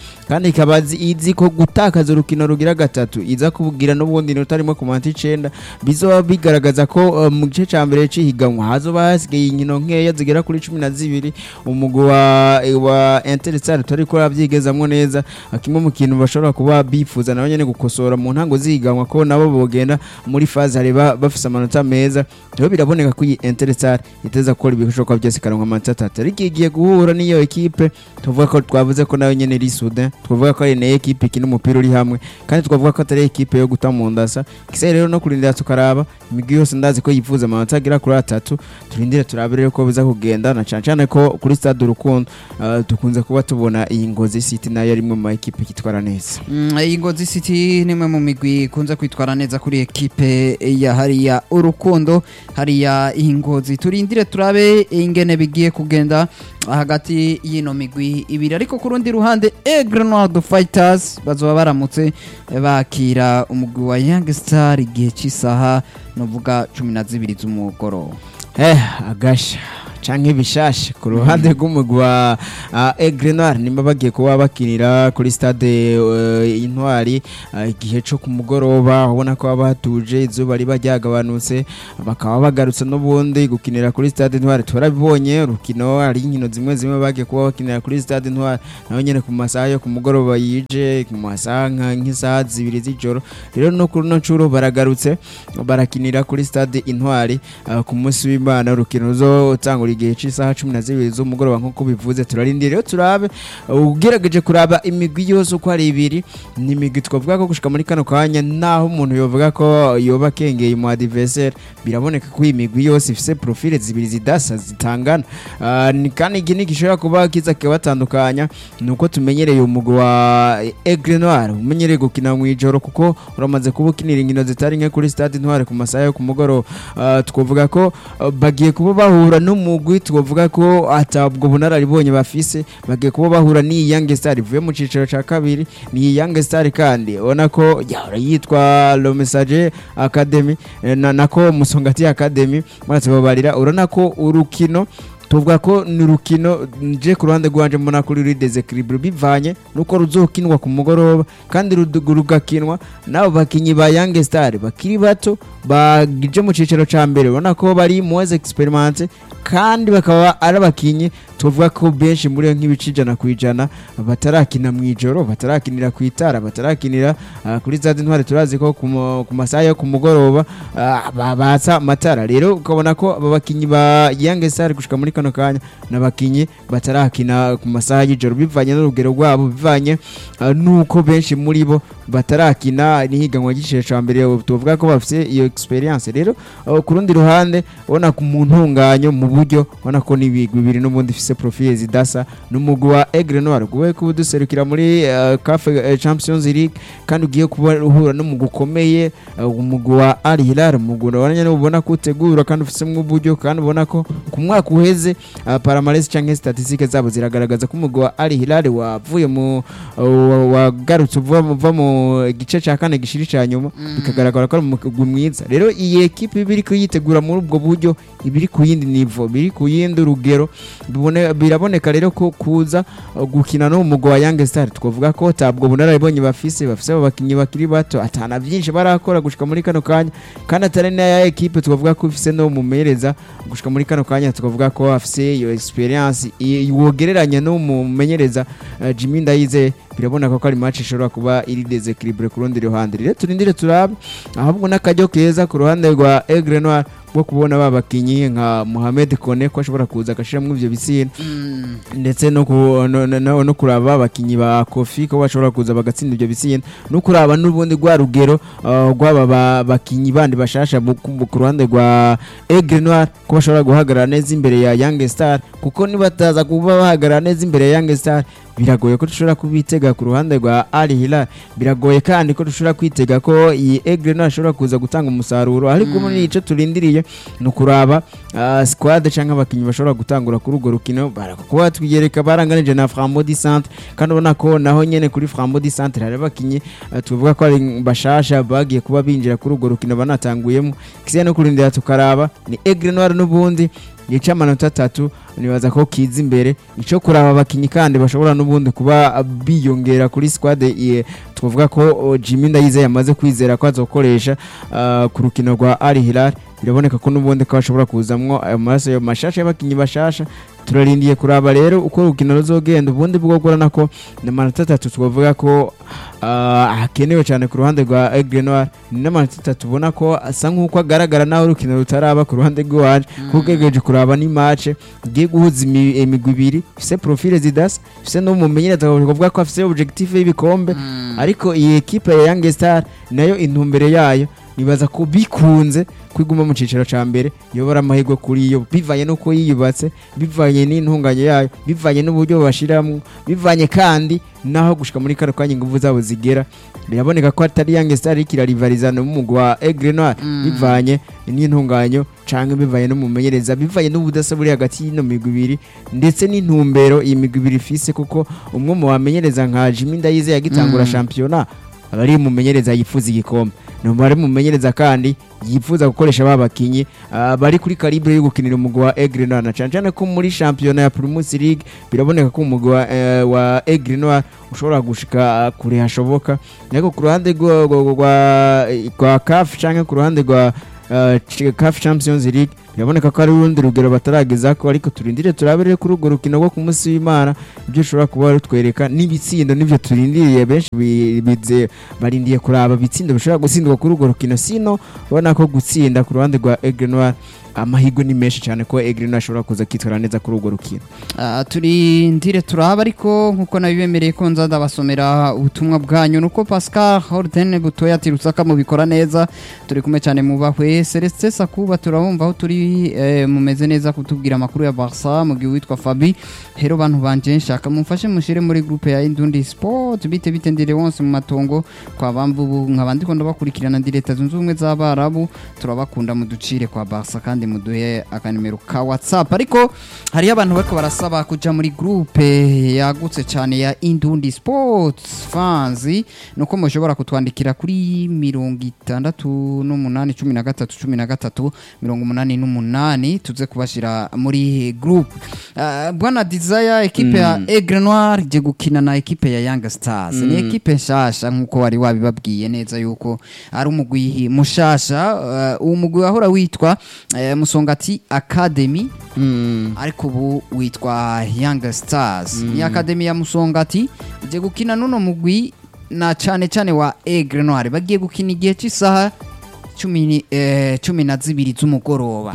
kandi ikaba izi- izi ko gutakaza urukino rugira gatatu iza kubugira n'ubundi rutarimo ku manota icenda bizoba bigaragaza ko uh, mu gice ca mbere c'ihiganwa hazoba hasigaye inkino nkeya zigera kuri cumi na zibiri umugwi wa wa Interstar utari ko aravyigezamwo neza kimwe mu kintu bashobora kuba bifuza nabo nyene gukosora mu ntango zihiganwa ko nabo bogenda muri faze hareba bafise amanota meza rero biraboneka ko iyi Interstar iteza gukora ibishoboka byose ikaronka amanota atatu ariko igiye guhura n'iyo ekipe tuvuga ko twavuze ko nayo nyene iri soudain twavuga ko ari nayo ekipe ikina umupira uri hamwe kandi twavuga ko atari ekipe yo guta mu ndasa kisa rero no kurindira tukaraba imigwi yose ndazi ko yifuza amanota agera kuri atatu turindire turabe rero ko biza kugenda na cane cane ko kuri stade urukundo uh, dukunze kuba tubona iyi ngozi city nayo ari imwe mu ma ekipe kitwara neza Mm, iyi Ngozi City ni imwe mu migwi ikunze kwitwara neza kuri ekipe ya hariya urukundo hariya iyi Ngozi turindire turabe ingene bigiye kugenda hagati y'ino migwi ibiri ariko ku rundi ruhande Aigle Noir de Fighters bazoba baramutse bakira umugwi wa Young Star igihe cy'isaha novuga cumi na zibiri z'umugoroba eh agasha canke bishashe ku ruhande rw'umugwi wa uh, Aigle Noir nimba bagiye kuba bakinira kuri stade uh, intwari uh, igihe co ku mugoroba ubona ko baba hatuje izuba riba ryagabanutse bakaba bagarutse n'ubundi gukinira kuri stade intwari turabibonye urukino hari inkino zimwe zimwe bagiye kuba bakinira kuri stade intwari naho nyene ku masaha yo ku mugoroba yije ku masaha nka- nk'isaha zibiri z'ijoro rero no kuri no ncuro baragarutse barakinira kuri stade intwari uh, ku munsi w'imana urukino ruzotangura igihe cy'isaha cumi na zibiri z'umugoroba nk'uko bivuze turarindira rero turabe uh, ugerageje kuraba imigwi yose uko ari ibiri ni imigwi twavuga ko gushika muri kano kanya naho umuntu yovuga ko yoba akengeye mu adversaire biraboneka ko iyi migwi yose ifise profile zibiri zidasa zitangana uh, ni kandi iki ni gishobora kuba kiza kibatandukanya ni uko tumenyereye umugwi wa Aigle Noir umenyereye gukina mu ijoro kuko uramaze kuba ukinira inkino zitari nke kuri stade Intwari ku masaha yo ku mugoroba uh, twavuga ko uh, bagiye kuba bahura n'umugwi twavuga ko atabwo bunararibonye bafise bagiye kuba bahura n'iyi Young Star ivuye mu ciciro ca kabiri ni Young Star kandi ubona ko yahora yitwa Le Messager Academy eh, na nako Musongati Academy maze babarira urabona ko urukino tuvuga ko ni urukino nje ku ruhande rwanje mbona kuri ruri desekiribure bivanye nuko ruzokinwa ku mugoroba kandi rudu- rugakinwa n'abo bakinyi ba Young Star bakiri bato bagije mu ciciro ca mbere ubona ko bari muweze experimente kandi bakaba ari abakinyi tuvuga ko benshi muri yo nk'ibice ijana ku ijana batarakina mu ijoro batarakinira ku itara batarakinira ah, kuri za ntwari turazi ko ku mu- ku masaha yo ku mugoroba ah, ba- batsa amatara rero ukabona ko aba bakinyi ba Young Star gushika muri kano kanya n'abakinyi batarakina ku masaha y'ijoro bivanye n'urugero rwabo bivanye ah, nuko benshi muri bo batarakina n'ihiganwa ry'igiciro ca mbere tuvuga ko bafite iyo experience rero ah, ku rundi ruhande ubona ku mu ntunganyo mu buryo ubona ko n'ibigwi bibiri n'ubundi ifise profile zidasa n'umugwi wa Aigle Noir guwe kuba duserukira muri uh, CAF eh, Champions League kandi ugiye kuba uhura n'umugwi ukomeye uh, umugwi wa Al Hilal umugwi urabona nyene ubona ko utegura kandi ufisemwo uburyo kandi ubona ko ku mwaka uheze uh, Palmarès canke statistique zabo ziragaragaza ko umugwi wa Al Hilal wavuye mu uh, wagarutse uva uva mu gice ca kane gishiri ca nyuma bikagaragara ko ari umugwi mwiza rero iyi ekipe iba iriko yitegura muri ubwo buryo iba iri ku yindi nivo biri ku yindi rugero bibone- biraboneka rero ko kuza uh, gukina no mu mugwi wa Young Star twavuga ko tabwo bunararibonye bafise bafise abo bakinyi bakiri bato atana byinshi barakora gushika muri kano kanya kandi atari na ya ekipe twavuga ko ifise no mumereza gushika muri kano kanya twavuga ko afise iyo experience i- wogereranya no mumenyereza uh, Jimmy Ndayize biraboneka ko ari match ishobora kuba iri desequilibre ku rundi ruhande rero turindire turabe ahubwo n'akajyo keza ku ruhande rwa Aigle Noir bwo kubona ba bakinyi nka Mohamed Kone ko ashobora kuza agashiramwo ivyo bitsina ndetse no, ku, no, no, no, no kuraba abakinyi ba Kofi ko bashobora kuza bagatsinda ivyo bitsina no kuraba n'ubundi rwa rugero uh, rw'aba ba- bakinyi bandi bashasha mu- ku ku ruhande rwa Aigle Noir ko bashobora guhagarara neza imbere ya Young Star kuko nibataza kuba bahagarara neza imbere ya Young Star biragoye ko dushobora kubitega ku ruhande rwa Al Hilal biragoye kandi ko dushobora kwitega ko iyi Aigle Noir ashobora kuza gutanga umusaruro ariko muri ico turindiriye ni ukuraba uh, squad canke abakinyi bashobora gutangura kuri urwo rukino barakuba twiyereka baranganije na Frambo di Centre kandi ubona ko naho nyene kuri Frambo di Centre hari abakinyi uh, tuvuga ko ari bashasha bagiye kuba binjira kuri urwo rukino banatanguyemo kisiya no kurindira tukaraba ni Aigle Noir n'ubundi ni cy'amanota atatu nibaza ko kiza imbere icyo kuraba abakinnyi kandi bashobora n'ubundi kuba biyongera kuri squad eh, twavuga ko oh, Jimmy Ndayize yamaze kwizera ko azokoresha ah, ku rukino rwa Al Hilal biraboneka ko n'ubundi ko hashobora kuzamwo ayo maraso ayo mashasha y'abakinnyi bashasha turarindiye kuraba rero uko urukino ruzogenda ubundi bwo kubona ko ni amanota atatu twavuga ko ah, hakenewe cyane ku ruhande rwa Aigle Noir ni n'amanota atatu ubona ko asa nk'uko agaragara naho urukino rutaraba ku ruhande rw'iwacu kuko ugerageje kuraba ni match igiye guhuza imi- imigwi ibiri ifise profile zidasa ifise n'umumenyereza bavuga ko afise objectif y'ibikombe ariko iyi ekipe ya Young Star nayo intumbere yayo nibaza ko bikunze kwiguma mu ciciro ca mbere yobora amahirwe kuri yo bivanye n'uko yiyubatse bivanye n'intunganye yayo bivanye n'uburyo bashiramwo bivanye kandi naho gushika muri kano kanya inguvu zabo zigera biraboneka ko atari Young Star iriko irarivalizana n'umugwi wa Aigle Noir bivanye n'intunganyo canke bivanye n'umumenyereza bivanye n'ubudasa buri hagati y'ino migwi ibiri ndetse n'intumbero iyi migwi ibiri ifise kuko umwe mu bamenyereza nka Jimmy Ndayize yagitangura Mm. shampiyona aba ari umumenyereza yifuza igikombe ni umubare mumenyereza kandi yifuza gukoresha ba bakinyi ah, bari kuri kalibre yo gukinira umugwi wa Aigle Noir na cane cane ko muri shampiyona ya Primus League biraboneka ko umugwi wa, eh, wa Aigle Noir ushobora gushika ah, kure hashoboka ariko ku ruhande rwa- rwa- rwa rwa CAF canke ku ruhande rwa ah, Ch- CAF Champions League biraboneka ko ari urundi rugero bataragezako ariko turindire turabere kuri urwo rukino rwo ku munsi w'Imana ibyo ushobora kuba rutwereka n'ibitsindo nivyo turindiriye benshi bi- bize barindiye kuraba bitsindo bishobora gutsindwa kuri urwo rukino sino ubona ko gutsinda ku ruhande rwa Aigle Noir amahirwe ni menshi cyane ko Aigle Noir ashobora kuza kwitwara neza kuri urwo rukino Ah, turindire turaba ariko nkuko nabibemereye ko nza ndabasomera ubutumwa bwanyu nuko Pascal Horten butoya ati Rusaka mubikora neza turi kumwe cyane mubahwe Celestin Sakuba turabumva aho turi eh, mumeze neza kutubwira amakuru ya Barca mu gihe witwa Fabi hero bantu banje nshaka mumfashe mushire muri groupe ya Indundi Sport bite bite ndire wonse mu matongo kwa bambu nkabandi ko ndabakurikirana ndi leta zunze ubumwe z'abarabu turabakunda muducire kwa Barca kandi muduhe akanimero ka WhatsApp ariko hariyo abantu bariko barasaba kuja muri groupe yagutse cyane ya Indundi Sports fans nuko mushobora kutwandikira kuri mirongo itandatu n'umunani cumi na gatatu cumi na gatatu mirongo umunani n'umunani tuze kubashira muri groupe uh, bwana Desire ekipe ya Aigle Noir je gukina na ekipe ya Young Stars ni ekipe nshasha nkuko wari wabibabwiye neza yuko ari umugwi mushasha uh, uwo mugwi wahora witwa uh, Musongati Academy ariko ubu witwa Young Stars ni akademi ya Musongati ije gukina nuno mugwi na cane cane wa Aigle Noir bagiye gukina igihe cy'isaha cumi ni- eh, cumi na zibiri z'umugoroba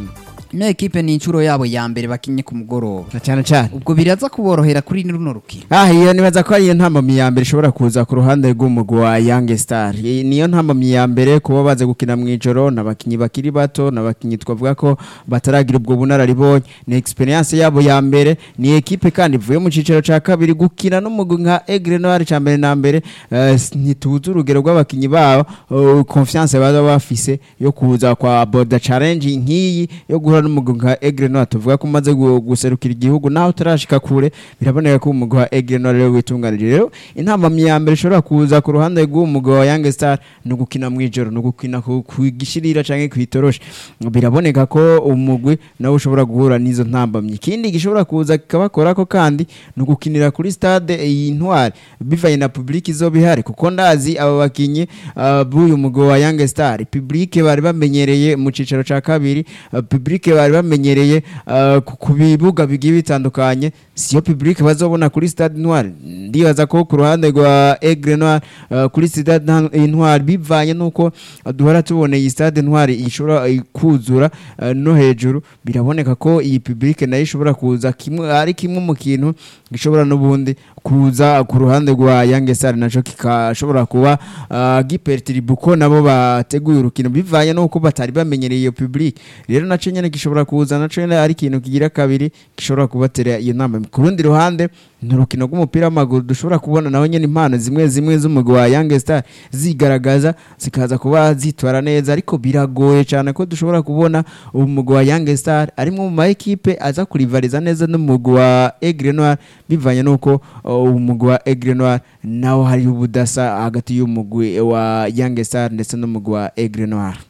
ino ekipe ni inshuro yabo ya mbere bakinye ku mugoroba Na cyane cyane ubwo biraza kuborohera kuri runo rukino Ah, iyo nibaza ko ariyo ntambamyi ya mbere ishobora kuza ku ruhande rw'umugwi wa Young Star. Iyi niyo ntambamyi ya mbere kuba baze gukina mu ijoro n'abakinyi bakiri bato n'abakinyi twavuga ko bataragira ubwo bunararibonye. Ni experience yabo ya mbere, ni ekipe kandi ivuye mu ciciro ca kabiri gukina n'umugwi nka Aigle Noir ca mbere na mbere. eh, s- ntituzi urugero rw'abakinyi babo, eh, confiance baba bafise yo kuza kwa Border Challenge nk'iyi yo guhura n'umugwi nka Aigle Noir tuvuga ko umaze gu- guserukira igihugu naho utarashika kure biraboneka ko umugwi wa Aigle Noir rero witunganije rero intambamyi ya mbere ishobora kuza ku ruhande rw'umugwi wa Young Star ni ugukina mu ijoro ni ugukina ku ku gishirira canke kw'itoroshe biraboneka ko umugwi nawe ushobora guhura n'izo ntambamyi ikindi gishobora kuza kikabakorako kandi ni ugukinira kuri stade iyi ntwari bivanye na public izoba ihari kuko ndazi aba bakinyi ah, b'uyu mugwi wa Young Star public bari bamenyereye mu cicaro ca kabiri ah, public bari bamenyereye ah, ku- ku bibuga bigiye bitandukanye siyo public bazobona kuri stade noir ndibaza ko ku ruhande rwa Aigle Noir ah, kuri stade Nta- noir bivanye nuko ah, duhora tubona iyi stade noir ishobora eh, kuzura ah, no hejuru biraboneka ko iyi public nayo ishobora kuza kimwe ari kimwe mu kintu gishobora n'ubundi kuza ku ruhande rwa Young Star naco kikashobora kuba ah, gipertiriba uko nabo bateguye urukino bivanye nuko batari bamenyereye iyo public rero naco nyene gishobora kuza naco nyene ari ikintu kigira kabiri gishobora kubatera iyo nama ku rundi ruhande ni urukino rw'umupira w'amaguru dushobora kubona naho nyene impano zimwe zimwe z'umugwi wa Young Star zigaragaza zikaza kuba zitwara neza ariko biragoye cyane ko dushobora kubona umugwi wa Young Star arimwe mu ma ekipe aza kurivariza neza n'umugwi wa Aigle Noir bivanye nuko uh, umugwi wa Aigle Noir naho hari ubudasa hagati y'umugwi wa Young Star ndetse n'umugwi wa Aigle Noir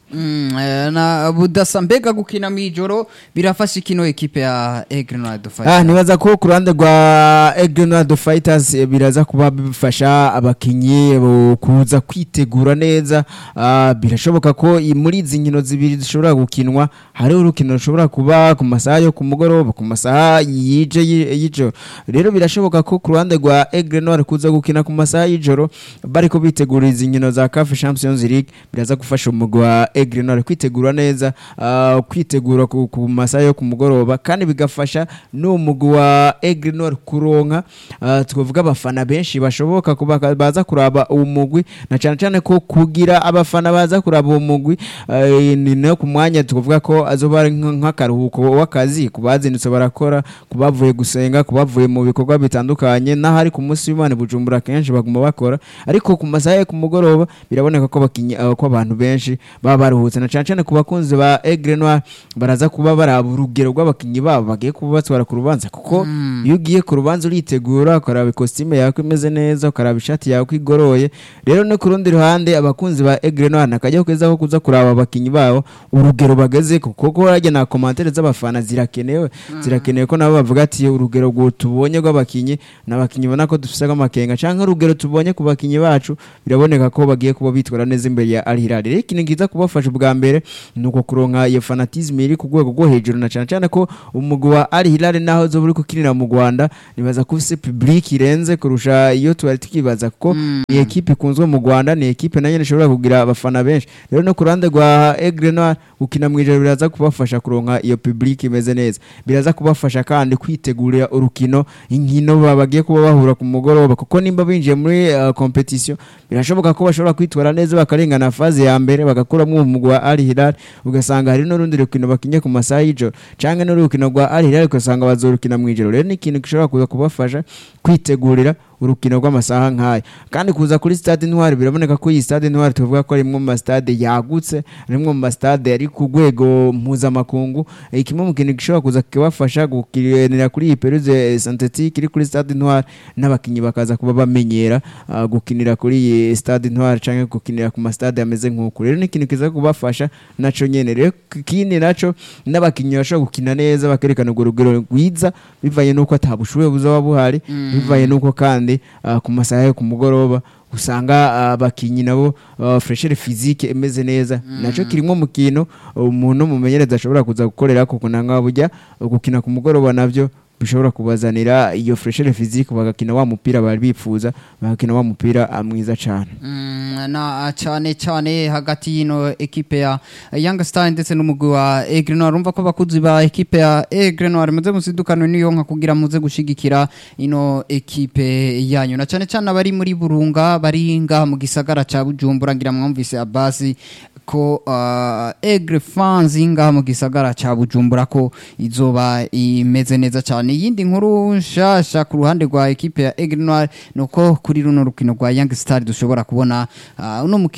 Mm, eh, na budasa mbega gukina mw'ijoro birafasha ikino ekipe ya Aigle Noir de Ah, Fighters nibaza ko ku ruhande rwa Egrenado Fighters eh, biraza kuba bifasha abakinyi bo kuza kwitegura neza Ah, birashoboka ko i- muri izi nkino zibiri zishobora gukinwa hariho urukino rushobora kuba ku masaha yo ku mugoroba ku masaha yije y- y'ijoro rero birashoboka ko ku ruhande rwa Egrenado kuza gukina ku masaha y'ijoro bariko bitegura izi nkino za CAF Champions League biraza gufasha umugwi wa Egrenado kwitegura neza ah, kwitegura ku, ku masaha yo ku mugoroba kandi bigafasha n'uwo mugwi wa Egrenor kuronka ah, twavuga abafana benshi bashoboka kuba baza kuraba uwo mugwi na cyane cyane ko kugira abafana baza kuraba uwo mugwi eh, ni no ku mwanya twavuga ko azoba ari nk- nk'akaruhuko w'akazi ku bazindutse barakora ku bavuye gusenga ku bavuye mu bikorwa bitandukanye n'ahari ku munsi w'Imana i Bujumbura kenshi baguma bakora ariko ku masaha yo ku mugoroba biraboneka ko bakinyi ah, ko abantu benshi baba baruhutse na cyane cyane ku bakunzi ba Aigle Noir baraza kuba baraba urugero rw'abakinyi babo bagiye kuba batwara ku rubanza kuko iyo ugiye ku rubanza uritegura ukaraba ikositime yawe ko imeze neza ukaraba ishati yawe ko igoroye rero no ku rundi ruhande abakunzi ba Aigle Noir nakajya keza ko kuza kuraba abakinyi babo urugero bageze kuko ko harya na komantere z'abafana zirakenewe zirakenewe ko nabo bavuga ati urugero rwo tubonye rw'abakinyi n'abakinyi ubona ko dufise amakenga canke urugero tubonye ku bakinyi bacu biraboneka ko bagiye kuba bitwara neza imbere ya Al Hilal rero ikintu kiza kubafasha ubwa mbere ni uko kuronka iyo fanatisme iri ku rwego rwo hejuru na cyane cyane ko umugwi wa Al Hilal naho zo buri kukinira mu Rwanda nibaza ko ufise public irenze kurusha iyo twari tukibaza kuko ni ekipe ikunzwe mu Rwanda ni ekipe nayo ishobora kugira abafana benshi rero no ku ruhande rwa Aigle Noir gukina mu ijoro biraza kubafasha kuronka iyo public imeze neza biraza kubafasha kandi kwitegurira urukino inkino ba- bagiye kuba bahura ku mugoroba kuko nimba binjiye muri uh, competition birashoboka ko bashobora kwitwara neza bakarengana faze ya mbere bagakuramo umugwi wa Al Hilal ugasanga hari n'urundi rukino bakinye ku masaha y'ijoro canke n'urukino rwa Al Hilal ugasanga bazorukina mu ijoro rero ni ikintu gishobora kuza kubafasha kwitegurira urukino rw'amasaha nk'aya kandi kuza kuri stade Intwari biraboneka ko iyi stade Intwari tuvuga ko ari imwe mu stade yagutse ari imwe mu stade ari ku rwego mpuzamakungu Eh, kimwe mu kintu gishobora kuza kibafasha gukinira kuri iyi peruze synthetique iri kuri stade Intwari n'abakinyi bakaza kuba bamenyera ah, gukinira kuri iyi stade Intwari canke gukinira ku ma stade ameze nk'uku rero ni ikintu kiza kubafasha naco nyene rero kindi naco n'abakinyi bashobora gukina neza bakerekana urwo rugero rwiza bivanye n'uko atabushuhe buzaba buhari bivanye n'uko kandi ah, ku masaha yo ku mugoroba usanga ah, abakinyi nabo ah, freshere physique imeze neza naco kirimo mu kintu umuntu mumenyereza ashobora kuza gukorera kuko nanga burya gukina ku mugoroba navyo bishobora kubazanira iyo freshere physique bagakina wa mupira bari bipfuza bagakina wa mupira ah, mwiza cane Mm, na cyane cyane hagati y'ino ekipe ya Young Star ndetse n'umugwi wa Aigle Noir urumva ko abakuzi ba ekipe ya Aigle Noir muze musidukano niyo nka kugira muze gushigikira ino ekipe yanyu na cyane cyane abari muri Burunga bari ngaha mu gisagara ca Bujumbura ngira mwumvise Abasi ko uh, Aigle fans ngaha mu gisagara ca Bujumbura ko izoba imeze neza cyane iyindi nkuru nshasha ku ruhande rwa ekipe ya Aigle Noir nuko kuri runo rukino rwa Young Star dushobora kubona uh, uno muki